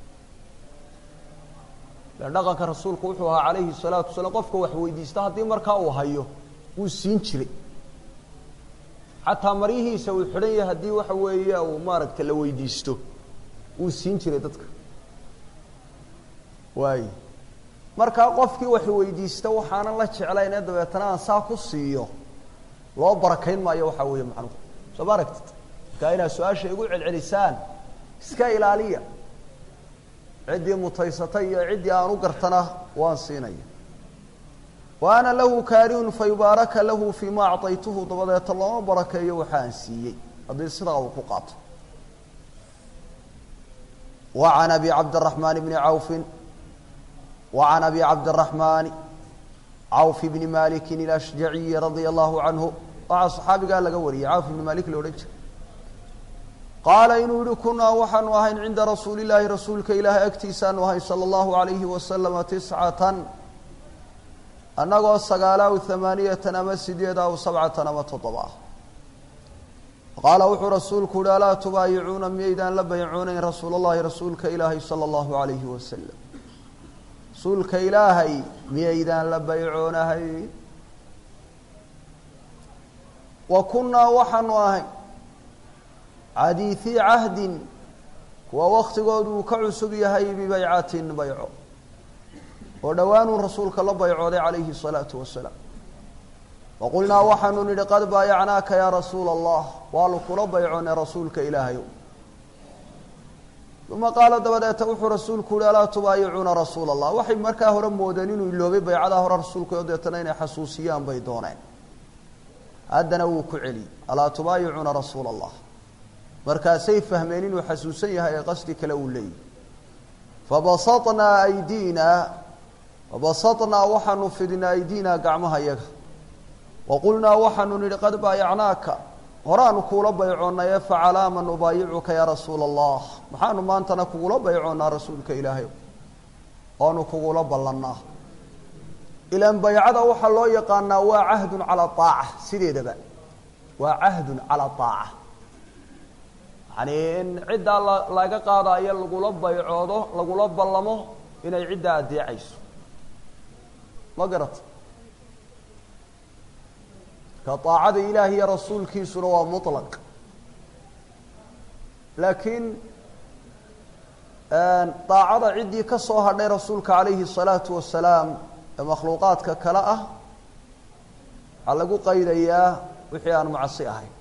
le dhaqanka rasuulku wuxuu ahaa calayhi salaatu wasalaam qofka wax weydiista haddii markaa uu hayo wuu siin jiray xataa maryihiisa uu xidhan yahay haddii waxa weeye uu maaragta la weydiisto wuu siin jiray dadka waay markaa qofkii wax weydiista waxaanan la jeclayn ee dabeetana aan saa ku siiyo loo barakayn maayo waxaa weeye macnuhu soo ma aragtid markaa inaad su-aasha igu celcelisaan iska ilaaliya ciddii mutaysatay iyo ciddii aan u gartana waan siinaya wa ana lahu kaarihun fa yubaaraka lahu fii ma acطaytuhu dabadeeta looma barakeeyo waxa aan siiyey haddii sidaa uu ku qaato wa can abi cabdiraxmaan bni cawfin wa can abi cabdiraxmaani cawf bni maliki ilashjaciyi radia allahu canhu waxaa saxaabigaa laga wariyey cawf ibni malik la odhan jiray qaala inuu yihi kunaa waxaanu ahayn cinda rasuuli llaahi rasuulka ilaahay agtiisaanu ahayn sala allahu alayhi wasalama tiscatan annagoo sagaala aw hamaaniyatan ama sideed aw sabcatan ama toddoba ah qaala wuxuu rasuulku uhi alaa tubaayicuuna miyaydaan la baycoonayn rasuul allahi rasuulka ilaahay sala allahu alayhi wasalam rasuulka ilaahay miyaydaan la baycoonahay wa kunnaa waxaanu ahay cadiisii cahdin kuwa waktigoodu uu ka cusub yahay bibaycatin bayco oo dhowaanuu rasuulka la baycooday calayhi الsalaatu wasalaam waqulnaa waxaanu nidhi qad baayacnaaka yaa rasuula allah waanu kula baycoonay rasuulka ilaahayow uma qaala dabadeeta wuxuu rasuulku yihi alaa tubaayicuuna rasuula allah waxay markaa hore moodeen inuu iloobay baycadaa hore rasuulka oo deetana inay xasuusiyaan bay dooneen haddana wuu ku celiyey alaa tubaayicuuna rasuula allah markaasay fahmeen inuu xasuusan yahay ee qasdi kale uu leeyahy fabasatnaa aydiina fabasatnaa waxaanu fidinaa aydiinaa gacmaha yaga waqulnaa waxaanu nidhi qad baayacnaaka horaanu kuula baycoonnaye facalaama nubaayicuka yaa rasuula allah maxaanu maantana kugula baycoonnaa rasuulka ilaahay oonu kugula ballannaa ilaan baycada waxaa loo yaqaanaa waa cahdun calaa aaca sideedaba waa cahdun calaa aaca yani in ciddaa la laga qaadaayo lagula baycoodo lagula ballamo inay ciddaa addeecayso ma garata ka aacada ilaahi iyo rasuulkiisuna waa muطlaq laakiin daacada ciddii ka soo hadhay rasuulka calayhi الsalaatu wasalaam ee makhluuqaadka kale ah waxaa lagu qaydayaa wixii aan macsi ahayn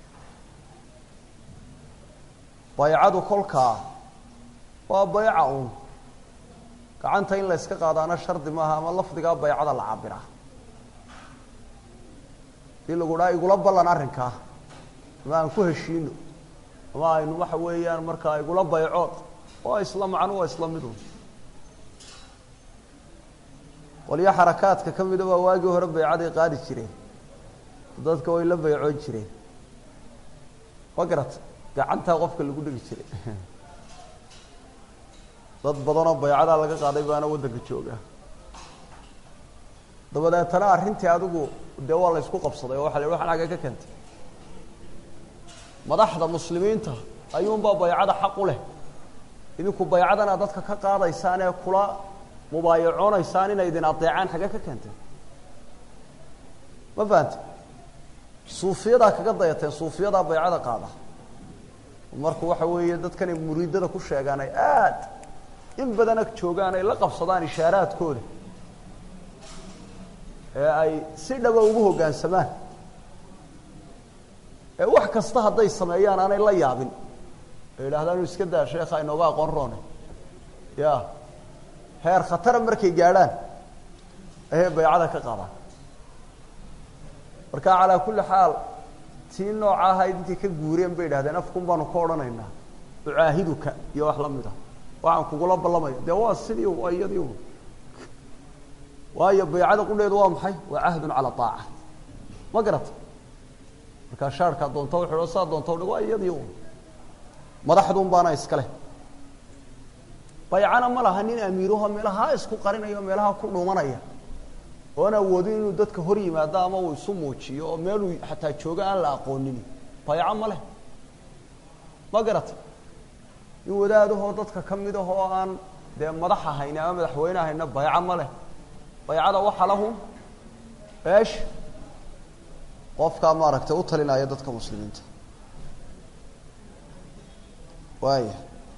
baycadu kolkaa waa bayca un gacanta in la yska qaadaana shardi maaha ama lafdigaa baycada la cabiraa hadii lagu dhaha igula ballan arrinkaa ama aan ku heshiino ama aynu waxa weeyaan markaa igula baycood waa isla macnu waa isla midun qolyo xarakaadka ka mida baa waagii hore baycaday qaadi jireen dadka way la baycoon jireen ma garata gacantaa qofka lagu dhegi jiray dad badanoo baycadaa laga qaaday baana waddanka jooga dabadeetana arrintii adigu dee waa la ysku qabsaday oo waxa la yhi waxan agga ka keentay madaxda muslimiinta ayuunbaa baycada xaq u leh idinku baycadana dadka ka qaadaysaan ee kula mubaayacoonaysaan inay idin adeecaan xagge ka keenteen ma fahante suufiyadaa kaga dayateen suufiyadaa baycada qaada marku waxa weeye dadkanay muriidada ku sheegaan ay aad in badan ag joogaan ay la qabsadaan ishaaraadkooda ee ay si dhaba ugu hoggaansamaan ee wax kasta hadday sameeyaan aanay la yaabin ay yidhahdaan iska daa sheekha inooga aqoon roone ya heer khatara markay gaadhaan ayay baycada ka qaadaan marka calaa kulli xaal tii nooca ahayd intay ka guureen bay yidhahdeen afkun baanu ka odhanaynaa ucaahiduka iyo wax la mid ah waxaan kugula ballamaya dee waa sidii waa iyadii waayo baycada qudheedu waa maxay waa cahdun calaa aaca ma garata markaa shaarkaa doonta wuxuu saa doonta udhig waa iyadii madaxduun baana iskale baycana ma laha nin amiiraho meelahaa isku qarinaya o meelaha ku dhuumanaya oon awoodin inuu dadka hor yimaado ama uu isu muujiyo oo meeluu xataa joogo aan la aqoonin bayco ma leh ma garata in wadaadahoo dadka ka mid ah oo aan dee madax ahayn ama madaxweyne ahayna bayco ma leh baycada waxa lahu eesh qofkaa maaragtay u talinaya dadka muslimiinta waaya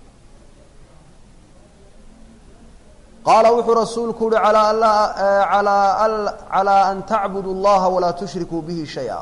qaala wuxuu rasuulku uhi alaa alaa calaa an tacbudu اllaha walaa tushrikuu bihi shaya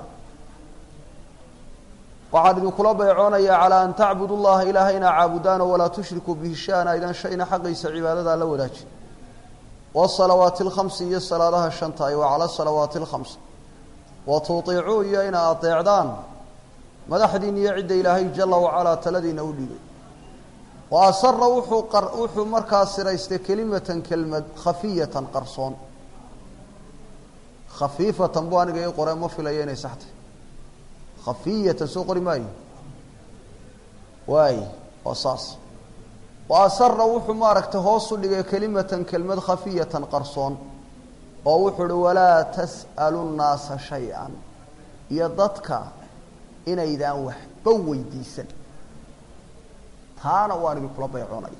waxaan idinkula baycoonayaa calaa an tacbudu llaha ilaahay inaa caabudaano walaa tushrikuu bihi shay-an aydan shayna xaqiisa cibaadadaa la wadaajin wasalawaati alkhamsi iyo salaadaha shanta ay wa cala salawaati alkhamsi wa tuiicuu iyo inaa adeecdaan madaxdiin iyo cidda ilaahay jala wacalaa taladiina u dhiibay wa asara wuxuu wuxuu markaa siraystay kelimatan kelmad khafiyatan qarsoon khafiifatan bu aniga ii qore ma filayo inay saxtay khafiyatan soo qori maayo waay waa saas wa asara wuxuu maaragtay hoos u dhigay kelimatan kelmad khafiyatan qarsoon oo wuxuu uhi walaa tas'alu nnaasa shay-an iyo dadka inaydaan waxba weydiisan taana waan idinkula baycoonaya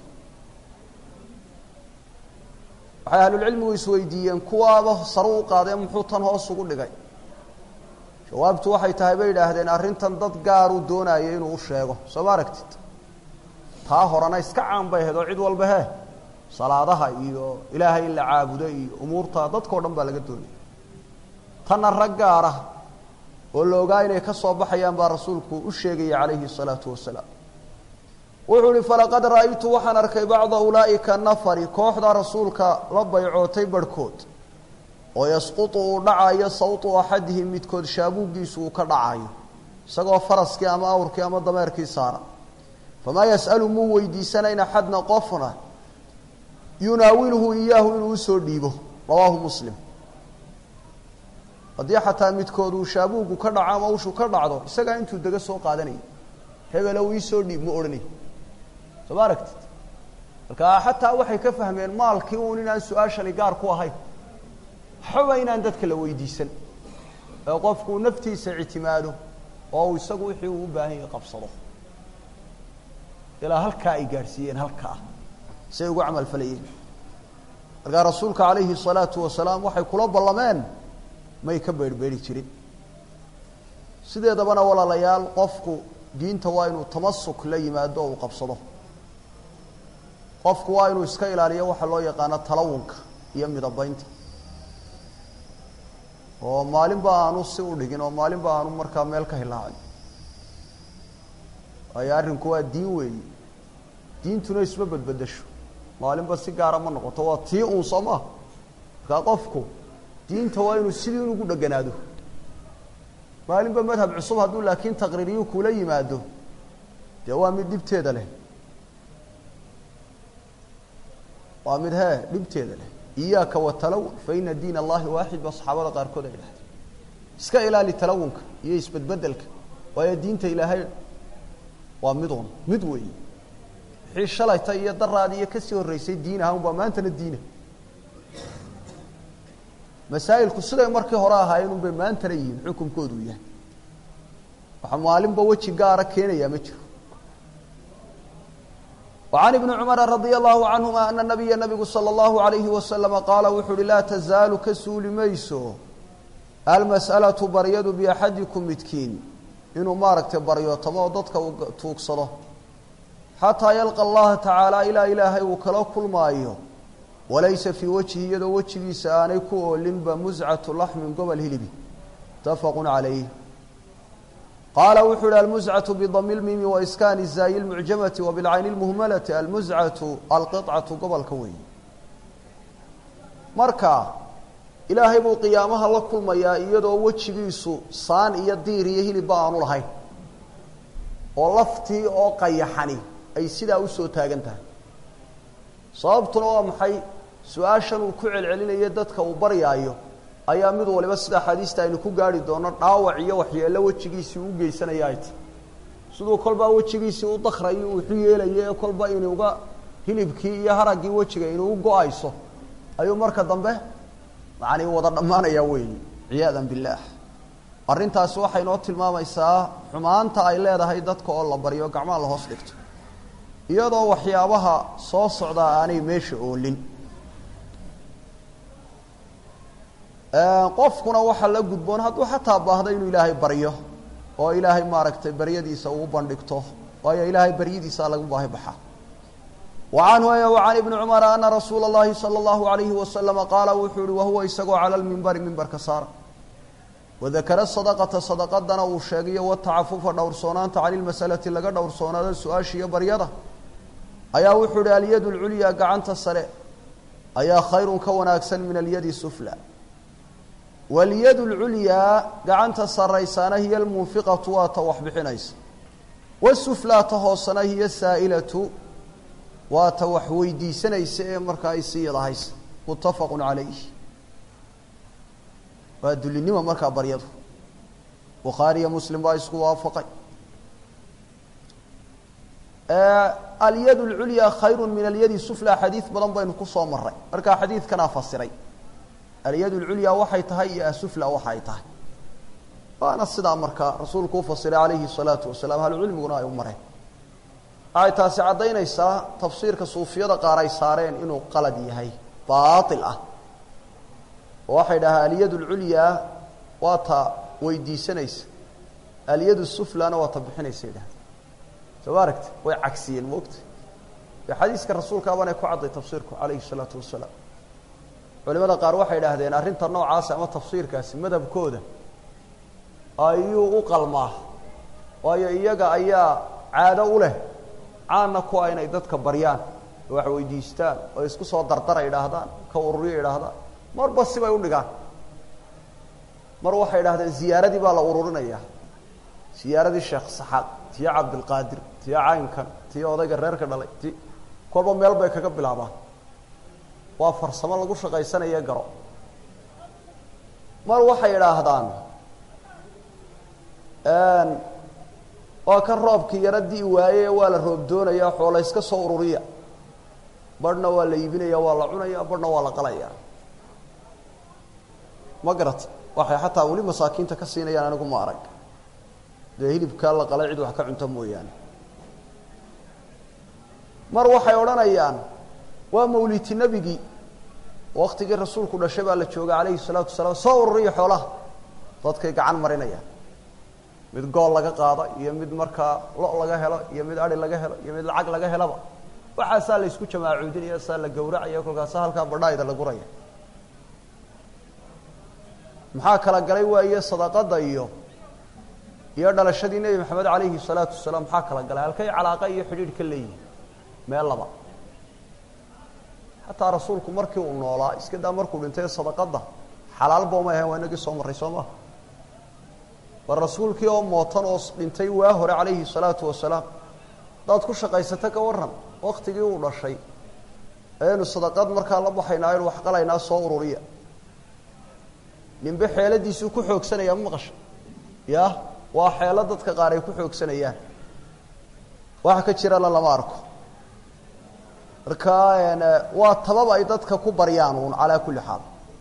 waxay ahlulcilmigu isweydiiyeen kuwaaba saru u qaadee muxuu tan hoos ugu dhigay jawaabtu waxay tahay bay yidhaahdeen arrintan dad gaaruu doonaya inuu u sheego soo ma aragtid taa horena iska caan bay ahayd oo cid walba he salaadaha iyo ilaahay in la caabudo iyo umuurta dadkao dhan baa laga doonaya tanna rag gaar ah oo la ogaa inay ka soo baxayaan baa rasuulku u sheegaya calayhi الsalaatu wasalaam wuxuu uhi falaqad ra'aytu waxaan arkay bacda ulaa'ika nafari kooxda rasuulka la baycootay barhkood oo yasqutu uu dhacayo sawtu axadihim midkood shaabuuggiisu uu ka dhacayo isagoo faraskii ama awrkii ama dameerkii saara famaa yas'alu muu weydiisanayn axadna qofna yunaawilhu iyaahu inuu usoo dhiibo rawaahu muslim haddii xataa midkood uu shaabuugu ka dhaco ama ushu ka dhacdo isagaa intuu dega soo qaadanaya hebelow iisoo dhiib ma odhanay soo ma aragtid marka xataa waxay ka fahmeen maalkii uun inaan su-aashani gaar ku ahayn waxbaba inaan dadka la weydiisan ee qofku naftiisa ictimaado oo uu isagu wixii uu u baahan yahay qabsado ilaa halkaa ay gaadhsiiyeen halkaa say ugu camal falayeen markaa rasuulka calayhi الsalaatu wasalaam waxay kula ballameen may ka beerhbeeri jirin sideedabana walaalayaal qofku diinta waa inuu tamasuk la yimaado oo uu qabsado qofku waa inuu iska ilaaliyo waxa loo yaqaano talawunka iyo midabaynta oo maalinba aanu si u dhigin oo maalinba aanu markaa meel ka hilaacin waayo arrinku waa diin weeyi diintuna isma bedbedesho maalinba si gaara ma noqoto waa tii uun soo maa markaa qofku diinta waa inuu sidii ugu dheganaado maalinba madhab cusub hadduu laakiin taqriiriyu kula yimaado dee waa mid dhibteeda leh waa mid hee dhibteeda leh iyaaka watalawun fa ina diin allahi waaxid ba saxaabada qaarkood ay dhahdeen iska ilaali talawunka iyo isbedbedelka waayo diinta ilaahay waa midun mid weeyi wixii shalayta iyo daraadi iyo kasii horreysay diin ahaan baa maantana diina masaa'ilku siday markii hore ahaayeen un bay maantana yihiin xukunkoodu yahay waxa maalinba weji gaara keenayaa ma jiro وعن بن cمر رضي الله عنهma أن النبya نبgu slى الله عليه وسلم qاala wuxuu uhi laa تزaaل ka suuli mayso almasألaة baryadu بأxadiكم midkiin inuu maaragtay baryootamo oo dadka uu tuugsado xatىa yalقى الlaha taعaalى ilaa ilaahay uu kala kulmaayo walaysa fii wجهi iyadoo wejigiisa aanay ku oolinba muscaة laxmi gobol hilibi متafq عalayh qaala wuxuu ihi almuscatu bidami lmimi waiskaani zaayi lmucjamati wabilcayni lmuhmalati almuscatu alqiطcatu gobolka weeye marka ilaahay buu qiyaamaha la kulmayaa iyadoo wejigiisu saan iyo diir iyo hilibba aanu lahayn oo laftii oo qayaxani ay sidaa usoo taagan tahay sababtuna waa maxay su-aashan uu ku celcelinayo dadka uu baryaayo ayaa mid waliba sida axaadiista aynu ku gaari doono dhaawac iyo waxyeello wejigiisii u geysanaya ay tahy siduu kolbaa wejigiisii u dakrayo uxu yeelayo ee kolba inuuga hilibkii iyo haraggii wejiga inuu go-ayso ayuu marka dambe macanii wada dhammaanayaa weeyi ciyaadan billaah arrintaasi waxay noo tilmaamaysaa xumaanta ay leedahay dadka oo la baryo gacmaha la hoos dhigto iyadoo waxyaabaha soo socdaa aanay meesha oolin qofkuna waxaa la gudboon hadduu xataa baahdo inuu ilaahay baryo oo ilaahay maaragtay baryadiisa uu bandhigto waayo ilaahay baryadiisa lagu baahi baxa wa canhu wacan ibni cumara ana rasuula اllahi salى اllahu alayhi wasalama qaala wuxuu yihi wahuwa isagoo cala lmimbari mimbarka saara wadakara sadaqata sadaqadana uu sheegayo watacafufa dhowrsoonaanta cani lmasalati laga dhowrsoonaado su-aasha iyo baryada ayaa wuxuu yihi alyad lculyaa gacanta sare ayaa khayrun ka wanaagsan min alyadi sufla walyad lculyaa gacanta saraysaana hiya almunfiqatu waa ta wax bixinaysa wasuflaa ta hoosana hiya saa'ilatu waa ta wax weydiisanaysa ee markaa isiyadahaysa muttafaqu calayh waa dulinima markaa baryadu bukhaariyo muslim baa isku waafaqay alyad lculyaa khayru min alyadi sufla xadiid badan baynu kusoo maray markaa xadiidkanaa fasiray alyad lculyaa waxay tahay iyo asufla waxa ay tahay waana sidaa markaa rasuulku u fasiray calayhi الsalaatu wasalaam ahlucilmiguna ay u mareen waxay taasi caddaynaysaa tafsiirka suufiyada qaar ay saareen inuu qalad yahay baail ah oo waxay dhahaa alyad lculyaa waa ta weydiisanaysa alyad suflana waa ta bixinaysa idhaha soo ma aragti way cagsiyeen maogta e xadiiska rasuulkaabanay ku cadday tafsiirku calayhi الsalaatu wasalaam culimada qaar waxay idhaahdeen arrinta noocaasi ama tafsiirkaasi madhabkooda ayuu u qalmaa waayo iyaga ayaa caado u leh caana kuwa inay dadka baryaan oo wax weydiistaan oo isku soo dardara idhaahdaan ka ururiyo idhaahdaan marba sibay u dhigaan mar waxay idhahdeen ziyaaradii baa la ururinaya ziyaaradii sheekh saxaad tiyo cabdilqaadir tiyo caynkan tiyo odayga reerka dhalay ti kolba meel bay kaga bilaabaan waa farsamo lagu shaqaysanaye garo mar waxay idhaahdaan waa kan roobkii yaro di'i waaye waa la roob doonaya xoola iska soo ururiya barhna waa la iibinaya waa la cunaya barhna waa la qalaya ma garata waxay xataa weli masaakiinta ka siinayaan anigu ma arag dee hilibkaa la qalay cid wax ka cunta mooyaane mar waxay odhanayaan waa mawliti nebigii waktigii rasuulku dhashay baa la joogay calayhi salaatu wasalaam soo ururiya xoolaha dadkay gacan marinayaan mid gool laga qaado iyo mid markaa lo laga helo iyo mid ari laga helo iyo mid lacag laga helaba waxaasaa la isku jamaacuudinaya saa la gawracaya kolkaasa halkaa badhaayda la guraya maxaa kala galay waaye sadaqada iyo iyo dhalashadii nebi maxamed calayhi salaatu wasalaam maxaa kala galay halkay calaaqa iyo xidhiidh ka leeyihin meel laba xataa rasuulku markii uu noolaa iska daa markuu dhintay sadaqada xalaalba uma ahayn waa inagii soo marray soo maha war rasuulkii oo mootan oo dhintay waa hore calayhi salaatu wasalaam hadaad ku shaqaysata ka waran waktigii uu dhashay ayaynu sadaqad markaa la baxaynaa aynu wax qalaynaa soo ururiya ninbe xeeladiisuu ku xoogsanaya ma maqasha ya waa xeelo dadka qaar ay ku xoogsanayaan waxa ka jirana lama arko marka waa tabab ay dadka ku baryaan uun calaa kulli xaal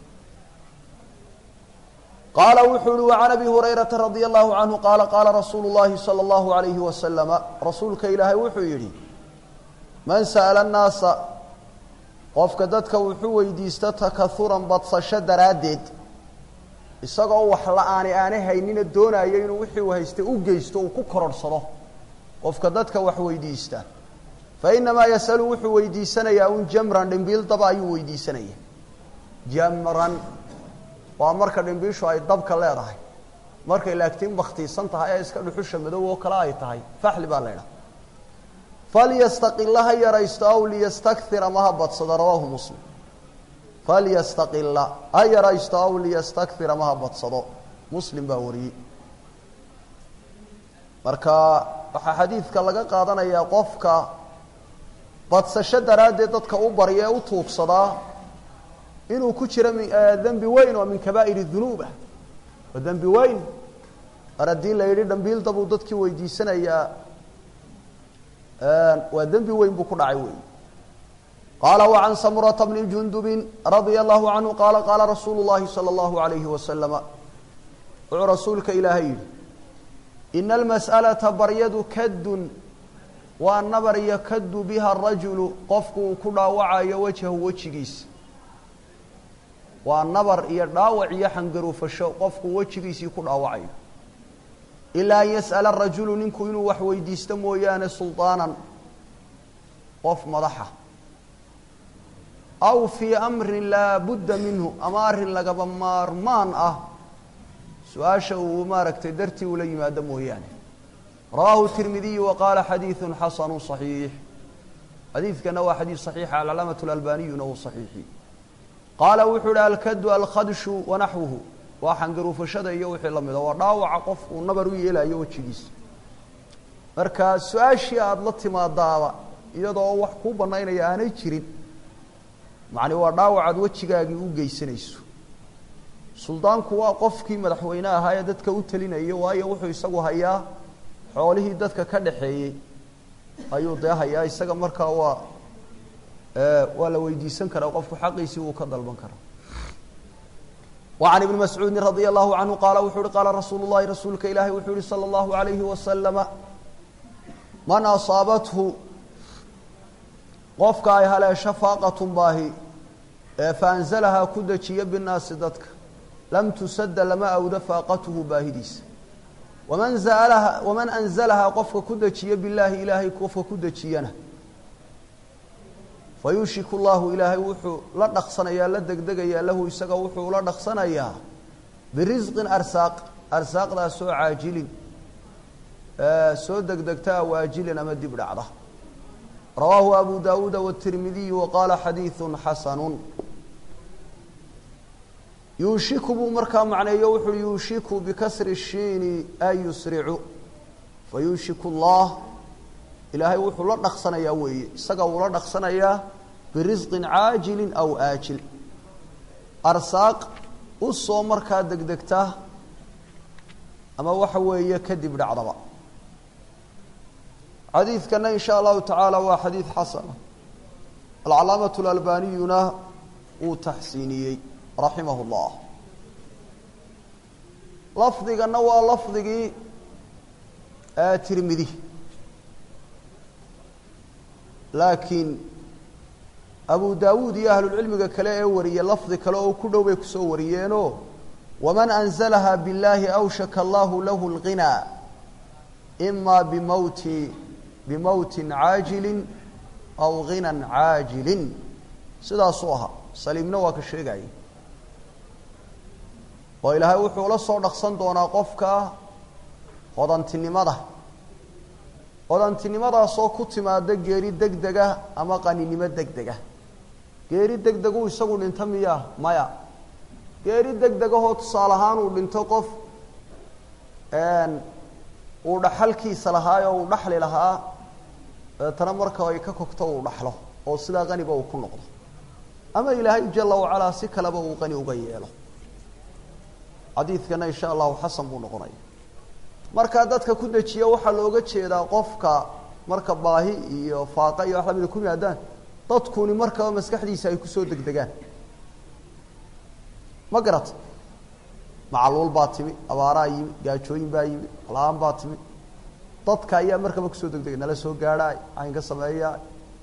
qaala wuxuu uhi وعan abi hurayrata radي الlahu canhu qaala qaala rasuulu الlahi salى الlahu عalayhi wasalama rasuulka ilaahay wuxuu yidhi man sa'la الnaasa qofka dadka wuxuu weydiista takahuran badsasho daraaddeed isagoo wax la-aani aanay haynina doonayo inuu wixii uu haystay u geysto uu ku kororhsado qofka dadka wax weydiista fainamaa yasalu wuxuu weydiisanayaa un jamran dhimbiil daba ayuu weydiisanaya jamran waa marka dhimbiishu ay dabka leedahay markay laagtiin baktiisan tahay ee iska dhuxusha madow oo kale ay tahay faxli baa la ydhaha falyastaqila ha yaraysto aw liyastakir ama ha badsado rawaahu muslim falyastaqila ha yaraysto aw liyastakir ama ha badsado muslim baa wariyey marka waxaa xadiidka laga qaadanayaa qofka badsasho daraaddeed dadka u barya ee u tuugsadaa inuu ku jiro dembi weyn oo min kabaa'ir dunuubah waa dembi weyn mar haddii la yidhi dhambiilda buu dadkii weydiisanayaa waa dembi weyn buu ku dhacay wey qaala وعan samurata bni jundubi radia allahu canhu qaala qaala rasuulu اllahi salى اllahu عalayhi wasalama wuxuu rasuulka ilaahay yidhi ina almas'alaةa baryadu kadun waa nabar yakadu biha rajulu qofku uu ku dhaawacayo wajhahu wejigiisa waa nabar iyo dhaawac iyo xangaruufasho qofku wejigiisii ku dhaawacayo ilaa an yas'ala rajulu ninku inuu wax weydiisto mooyaane sulطaanan qof madaxa aw fii amrin laa budda minhu ama arrin lagaba maarmaan ah su-aasha uu maaragtay dartii ula yimaado mooyaane rawaahu tirmidiyu wa qaala xadiidu xasanu صaxiix xadiidkana waa xadiid صaxiixa alcalaamaة اlalbaniyuna uu صaxiixi qaala wuxuu uhi alkadu alkhadshu wanaxwuhu waa xangaruufashada iyo wixii lamida waa dhaawaca qof uu nabar u yeelayo wejigiisa marka su-aashii aada la timaadaaba iyadoo wax kuu banaynaya aanay jirin macni waa dhaawacaad wejigaagii u geysanayso suldaanku waa qofkii madaxweyne ahaa ee dadka u telinayo waayo wuxuu isagu hayaa xoolihii dadka ka dhaxeeyey ayuu dee hayaa isaga markaa waa waa la weydiisan karaa qofku xaqiisii wuu ka dalban karaa وعن بن مسعوudi رضي الله عنه qال wuxuu uhi qاala rasuul الlahi rasuulka ilaahi wuxuu yihi slى الlaهu عaليهi وasلم man أصaabathu qofka ay haleesho faaqaة baahi ee faأnزلhaa ku dejiya bالnaasi dadka lam tusada lama awdo faaqathu baahidiisa وman زlha وman أنزلhaa qofka ku dejiya biالlahi ilaahay qofka ku dejiyana fayuushiku llahu ilaahay wuxuu la dhaqsanayaa la degdegayaa lahu isaga wuxuu la dhaqsanayaa birisqin arsaaq arsaaqdaasoo caajilin soo degdegtaa waajilin ama dib dhacda rawaahu abu daawuuda watirmidiyu wa qaala xadiidu xasanu yuushiku buu markaa macneeyo wuxuui yuushiku bikasri shiini ay yusricu fayuushiku llah ilaahay wuxuu la dhaqsanayaa weeye isaga uu la dhaqsanayaa birisqin caajilin aw aajil arsaaq u soo markaa degdegta ama waxa weeye kadib dhacdaba xadiidkana in sha allahu tacaala waa xadiid xasana alcalaamatu alalbaniyuna wuu taxsiiniyey raximah llah lafdigana waa lafdigii tirmidi laakiin abu daawuud iyo ahlulcilmiga kale ee wariyey lafdi kale oo ku dhow bay kusoo wariyeenoo waman anzalaha biاllahi awshaka allahu lahu اlghinaa ima bimowti bimowtin caajilin aw ghinan caajilin sidaasuu ahaa saliimna waa ka sheegaya oo ilaahay wuxuu la soo dhaqsan doonaa qofka hodantinimada hodantinimadaasoo ku timaada geeri deg dega ama qaninimo deg dega geeri deg deguu isagu dhinto miyaa maya geeri deg degahoo tusaale ahaan uu dhinto qof uu dhaxalkiisa lahaay oo uu dhaxli lahaa dabeetana marka ay ka kogto uu dhaxlo oo sidaa qaniba uu ku noqdo ama ilaahay jala wacalaa si kaleba uu qani uga yeelo xadiidkana insha allahu xasan buu noqonaya markaa dadka ku dejiya waxaa looga jeedaa qofka marka baahi iyo faaqa iyo wax lamida ku yimaadaan dadkuni markaba maskaxdiisa ay kusoo degdegaan ma garata macaluul baa timi abaaraa yimi gaajooyin baa yimi la-aan baa timi dadka ayaa markaba kusoo degdegay nala soo gaadhaay aynka sameeyaa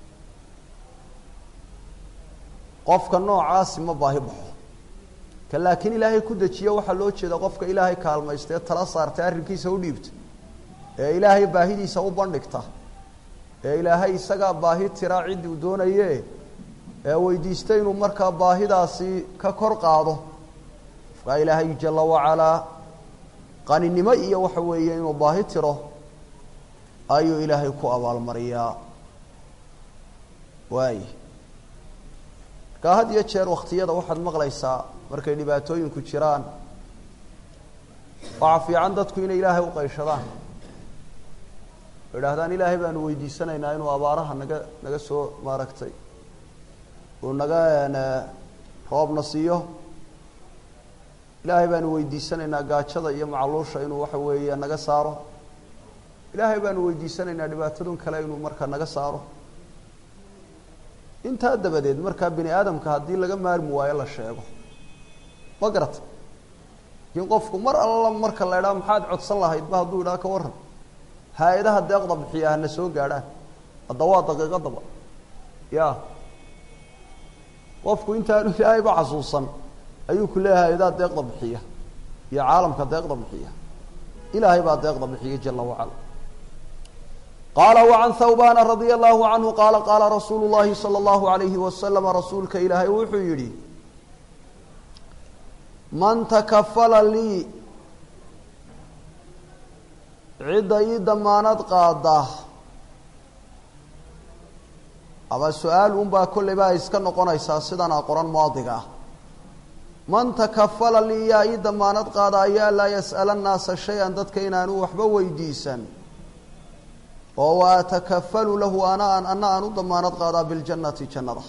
qofka noocaasi ma baahi baxo ka laakiin ilaahay ku dejiyo waxaa loo jeeda qofka ilaahay kaalmaysta ee tala saartay arrinkiisa u dhiibta ee ilaahay baahidiisa u bandhigta ee ilaahay isagaa baahi tiraa ciddii uu doonaye ee weydiista inuu markaa baahidaasi ka kor qaado qofkaa ilaahay jala wacalaa qaninimo iyo waxa weeye inuu baahi tiro ayuu ilaahay ku abaalmariyaa waay markaa had iyo jeer wakhtiyada waxaad maqlaysaa markay dhibaatooyinku jiraan waxaa fiican dadku inay ilaahay u qayshadaan oo idhaahdaan ilaahay baanu weydiisanaynaa inuu abaaraha naga naga soo maaragtay uu naga roobna siiyo ilaahay baanu weydiisanaynaa gaajada iyo macaluusha inuu waxa weeye naga saaro ilaahay baanu weydiisanaynaa dhibaatadun kale inuu marka naga saaro intaa dabadeed markaa bini aadamka haddii laga maarmi waayo la sheego ma garata laakiin qofku mar alla marka la idhaha maxaad codsan lahayd ba hadduu idhaha ka warran haa-adaha deeqda bixiya hana soo gaadhaan hadda waa daqiiqadaba ya qofku intaanu ilaahayba xasuusan ayuu ku leeyahay hay-adaha deeqda bixiya iyo caalamka deeqda bixiya ilaahay baa deeqda bixiyay jala wacala qaala wacan thawbana radia allahu canhu qaala qaala rasuulu llahi sala allahu alayhi wasalama rasuulka ilaahay wuxuu yidhi man takafala lii cidda ii damaanad qaada ama su-aal unbaa kolleyba ay iska noqonaysaa sidana qoran maadiga ah man takafala lii yaa ii damaanad qaada ayaa laa yas'ala annaasa shay-an dadka inaanu waxba weydiisan oo wa atakafalu lahu ana an ana aan u damaanad qaadaa biljannati jannada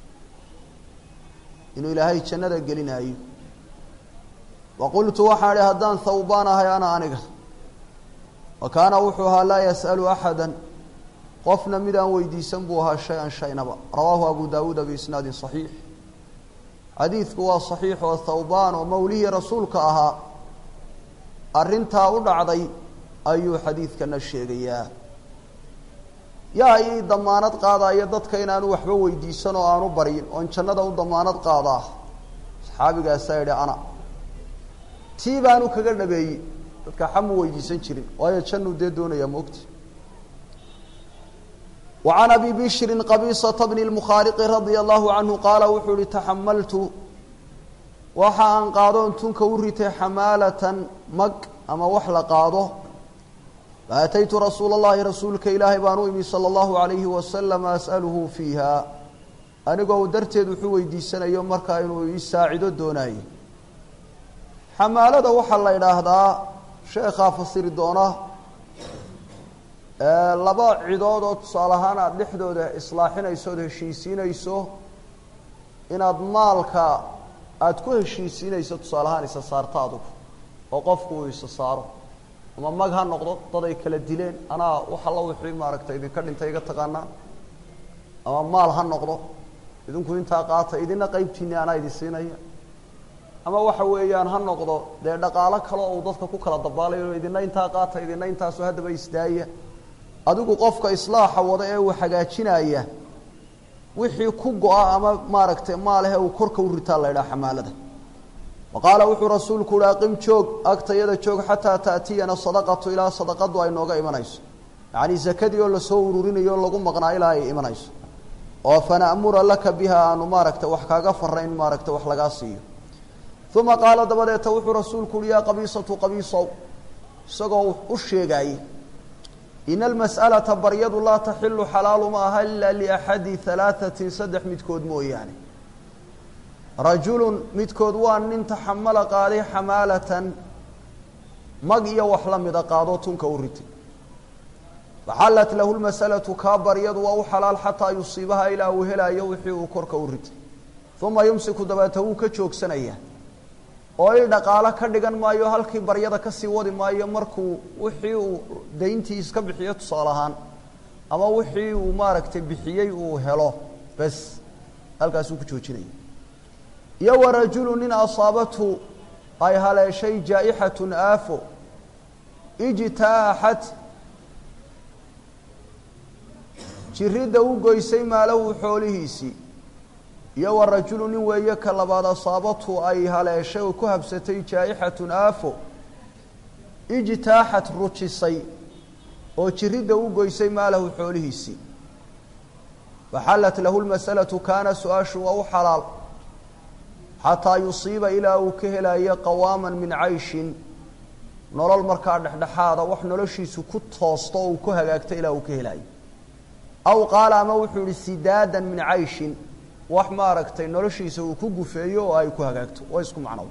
inuu ilaahay jannada gelinaayo wa qultu waxaan idhi haddaan thawbaan ahay ana aniga wa kaana wuxuu ahaa laa yas'alu axada qofna mid aan weydiisan buu ahaa shay-an shaynaba rawaahu abu daawuuda biisnaadin saxiix xadiidku waa saxiix oo thawbaan oo mawlihii rasuulka ahaa arrintaa u dhacday ayuu xadiidkana sheegayaa yaa ii damaanad qaadaya dadka inaanu waxba weydiisan oo aanu baryin oon jannada u damaanad qaadaa saxaabigaasaa yidhi ana tii baanu kaga dhabeeyey dadka xamu weydiisan jirin waayo jannuu dee doonayaa moogta وعن أبي بشر قبيصة بن المخارق رضي الله عنه قال وxuu hi تحملت waxa aan qaadoon tunka u ritay xamaalة mag ama wax la qaado فأتyت رasuuل اللahi rasuulka ilaahay baan u imi slى الlaه عaليه وسلم أسألهu فيiha anigoo darteed wuxuu weydiisanayo markaa inuu ii saacido doonayo xamaalada waxaa la idhaahdaa sheekaa fasiri doona laba cidood oo tusaale ahaan aada dhexdooda islaaxinayso ood heshiisiinayso inaad maalka aada ku heshiisiinayso tusaale ahaan isa saarto adugu oo qofku uu isa saaro ama mag ha noqdo dad ay kala dileen anaa wax alla wixii maaragtay idinka dhintay iga taqaanaa ama maal ha noqdo idinku intaa qaata idina qeybtiini anaa idin siinaya ama waxa weeyaan ha noqdo dee dhaqaalo kale oo uu dadka ku kala dabaalayo idina intaa qaata idina intaasoo haddaba isdaaya adigu qofka islaaxa wada ee uu hagaajinaya wixii ku go-a ama maaragtay maalehe uu korka u ritaa la ydhaha xamaalada wa qaala wuxuu rasuulku uhi aqim joog agtayada joog xataa taatiyana sadaqatu ilaa sadaqadu ay nooga imanayso yacni zakadii oo lasoo ururinayo o lagu maqnaa ilaa ay imanayso oo fana'mura laka biha aanu maaragtay wax kaaga farayn maaragtay wax lagaa siiyo uma qaala dabadeeta wuxuu rasuulku uhi yaa qabiisatu qabiisow isagoo u sheegaayey ina almas'alata baryadu laa taxilu xalaalu ma aha ila liaxadi halaahatin saddex midkood mooyaane rajulun midkood waa nin taxamala qaaday xamaalatan mag iyo wax la mida qaadoo tunka u ritay faxallat lahu lmasalatu kaa baryadu waa u xalaal xataa yusiibaha ilaa uu helaayo wixii uu korka u ritay uma yumsiku dabeeta wuu ka joogsanayaa oo il dhaqaalo ka dhigan maayo halkii baryada kasii wadi maayo markuu wixii uu dayntii iska bixiyo tusaale ahaan ama wixii uu maaragtay bixiyey uu helo bes halkaasuu ku joojinaya iyo wa rajulu nin asaabathu ay haleeshay jaa-ixatun aafo ijtaaxat jiridda u goysay maalahu xoolihiisii iyo wa rajulu nin weeye ka labaad asaabatu ay haleeshay oo ku habsatay jaa-ixatun aafo ijtaaxat rujisay oo jiridda u goysay maalahu xoolihiisii faxallat lahu lmasalatu kaana su-aashu waa u xalaal xataa yusiiba ilaa uu ka helayo qawaaman min cayshin nolol markaa dhexdhexaada wax noloshiisu ku toosto oo uu ku hagaagto ilaa uu ka helaayo aw qaala ama wuxuu yihi sidaadan min cayshin wax maaragtay noloshiisa uu ku gufeeyo oo ay ku hagaagto waa isku macnow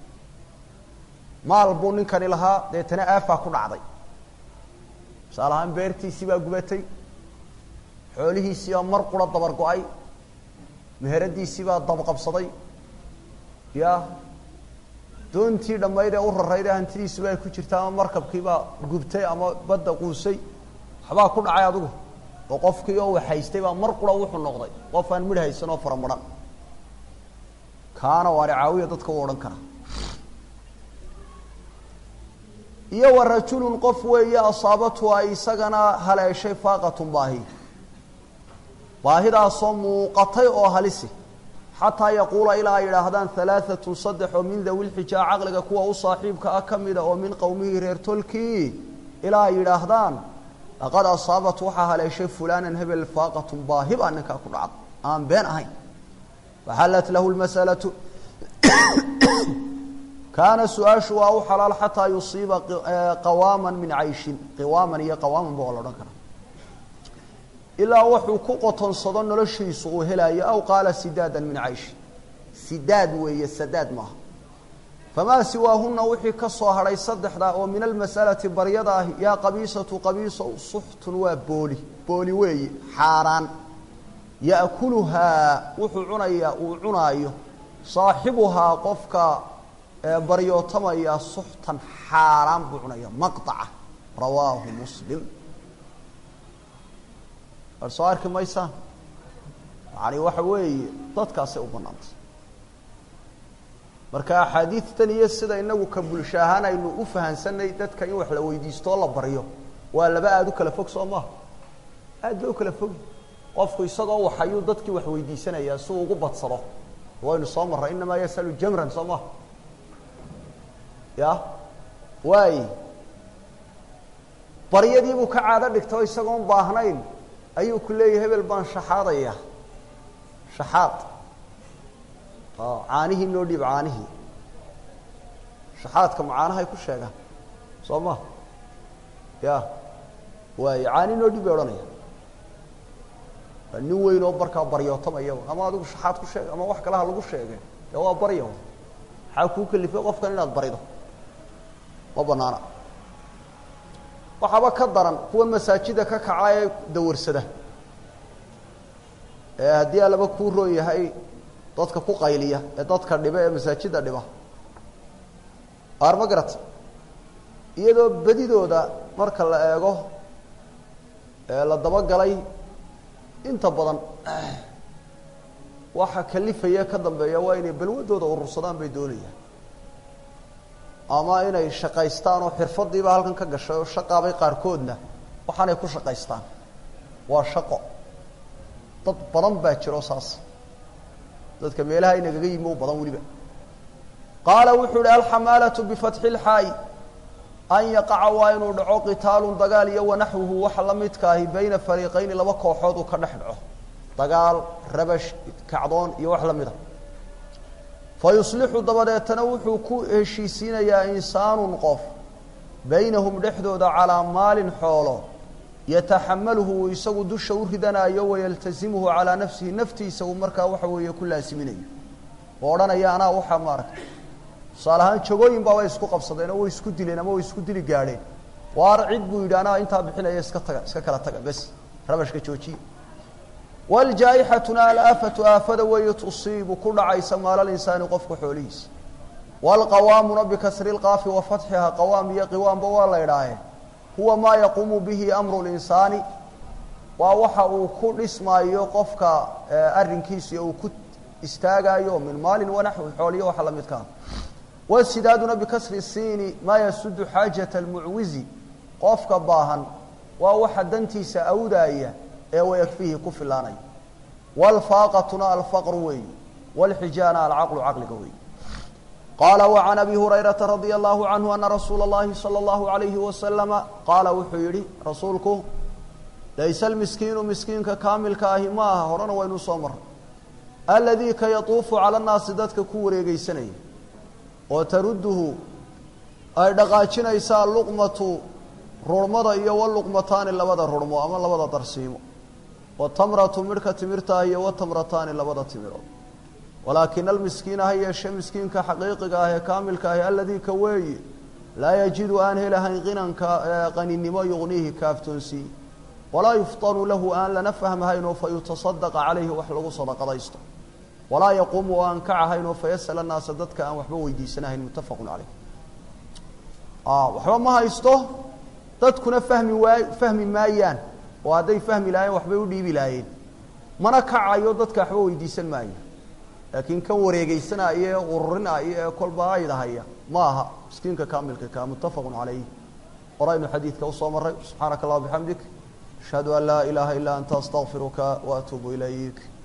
maal buu ninkani lahaa deetana aafaa ku dhacday tusaale ahaan beertiisii baa gubatay xoolihiisii baa mar qura dabar go-ay meheradiisii baa dabqabsaday ya doontii dhammayd ee u rarayd ee hantidiisuba ay ku jirta ama markabkiibaa gubtay ama badda quusay waxbaa ku dhacay adigu oo qofkii oo waxhaystay baa mar qura wuxuu noqday qof aan midh haysan oo fara madhan kaana waani caawiya dadka u odhan karaa iyo wa rajulun qof weeye asaabatu ay isagana haleeshay faaqatun baahi baahidaasoo muuqatay oo halisi xataa yaquula ilaa ay yidhaahdaan halaaatun saddex oo min dawi lxijaa caqliga kuwa u saaxiibka ah ka mida oo min qowmihii reer tolkii ilaa ay yidhaahdaan laqad asaabat waxaa haleeshay fulaanan hebel faaqatun baahi baa ninkaa ku dhacda aan been ahayn faxallat lahu lmasalatu kaana su-aashu waa u xalaal xataa yusiiba qawaaman min cayshin qiwaaman iyo qawaaman ba waa la odhan karaa ilaa wuxuu ku qotonsado noloshiisu uu helayo aw qaala sidaadan min cayshin sidaad weeye sadaad maaha famaa siwaahuna wixii ka soo hadhay saddexda oo min almasalati baryada ah yaa qabiisatu qabiiso suxtun waa booli booli weeye xaaraan ya'kuluhaa wuxuu cunayaa uu cunaayo saaxibuhaa qofka baryootamaya suxtan xaaraan buu cunaya maqطaca rawaahu muslim war soo arki maysaan yani waxa weeye dadkaasay u banaantay marka axaadiidtan iyo sida inagu ka bulsho ahaan aynu u fahansanay dadka in wax la weydiistoo la baryo waa laba aada u kala fog soo maha aad ba u kala fogi qofku isagoo waxayuu dadkii wax weydiisanayaa si uu ugu badsado waynu soo marray inamaa yasalu jamran soo maha ya waay baryadiibuu ka caado dhigtao isagoon baahnayn ayuu ku leeyahy hebel baan shaxaadaya shaxaad caanihii noo dhiib caanihii shaxaadka ma caanahay ku sheegaan soo ma ya waay caani noo dhiib bay odhanaya waa nin weyn oo barkaa baryootamaya ama adigu shaxaad ku sheeg ama wax kalaha lagu sheege dee waa barya maxaa kuu kalifay qofkan inaad barido ma banaana waxaaba ka daran kuwa masaajida ka kaca ee dawarsada ee haddii alaba kuu roon yahay dadka ku qayliya ee dadka dhiba ee masaajida dhiba aar ma garata iyadoo bedidooda marka la eego ee la dabagalay inta badan waxa kalifaya ka dambeeya waa inay balwadooda urursadaan bay doonayaan ama inay shaqaystaan oo xirfadiiba halkan ka gashay oo shaqaabay qaarkoodna waxaanay ku shaqaystaan waa shaqo dad badan baa jiro saas dadka meelaha inagaga yimi u badan weliba qaala wuxuu ihi alxamaalatu bifatxi lxaa'i an yaqaca waa inuu dhaco qitaalun dagaal iyo wanaxwuhu waxa la midka ahi bayna fariiqayni laba kooxood uu ka dhex dhaco dagaal rabash kacdoon iyo wax la mida fa yuslixu dabadeetana wuxuu ku heshiisiinayaa insaanun qof baynahum dhexdooda calaa maalin xoolo yataxamaluhu uu isagu dusha u ridanayo wayaltasimuhu calaa nafsihi naftiisa uu markaa waxa weeye ku laasiminayo oo odhanaya anaa waxaa maaragtay tusaale ahaan jagooyin baa way isku qabsadeen oo way isku dileen ama way isku dili gaadheen waar cid buu yidhi anaa intaa bixinaya iska taga iska kala taga bes rabashka joojiya waljaa-ixatuna alaafatu aafada weeye tusiibu ku dhacaysa maala linsaani qofka xoolihiisa waalqawaamuna bikasri lqaafi wa fatxiha qawaam iyo qiwaamba waa la idhaahe huwa maa yaquumu bihi amru linsaani waa waxa uu ku dhismaayo qofka arrinkiisa iyo uu ku istaagaayo min maalin wanaxwi xooliyo waxa la midkaa wasidaaduna bikasri siini maa yasudu xaajata almucwizi qofka baahan waa waxa dantiisa awdaaya ee wayakfihi ku filaanaya waalfaaqatuna alfaqru weeyi waalxijaana alcaqlu caqliga weeyi qaala wacan abi hurayrata radia allahu canhu ana rasuula اllahi salى اllahu alayhi wasalama qaala wuxuu yihi rasuulku layse almiskiinu miskiinka kaamilka ahi ma aha horena waynu soo maray aladii ka yatuufu cala nnaasi dadka ku wareegeysanaya oo taruduhu ay dhaqaajinaysaa luqmatu rurhmada iyo waluqmataani labada rurhmo ama labada darsiimo watamratu midhka timirtaah iyo watamrataani labada timirood walaakina almiskiina ha yeeshe miskiinka xaqiiqiga ah ee kaamilka ahi aladii ka weeye laa yajidu aan helahayn qinanka qaninimo yuqniihi kaaftoonsii walaa yuftanu lahu aan lana fahmahaynoo fa yutasadaqa calayhi wax lagu sadaqadaysto walaa yaquumu oo aan kacahaynoo fayasal annaasa dadka aan waxba weydiisanahayn muttafaqun caleyh waxba ma haysto dadkuna fahmi waay fahmi maayaan oo hadday fahmi lahayen waxbay u dhiibi lahaayeen mana kacayo dadka waxba weydiisan maayo laakiin kan wareegeysanaya ee ururinaya ee kolba aydahaya ma aha miskiinka kaamilka ka muttafaqun calayh horaynu xadiidka usoo maray subxaanaka allah bixamdik ashhadu an laa ilaaha ilaa anta astaqfiruka wa atuubu ilayk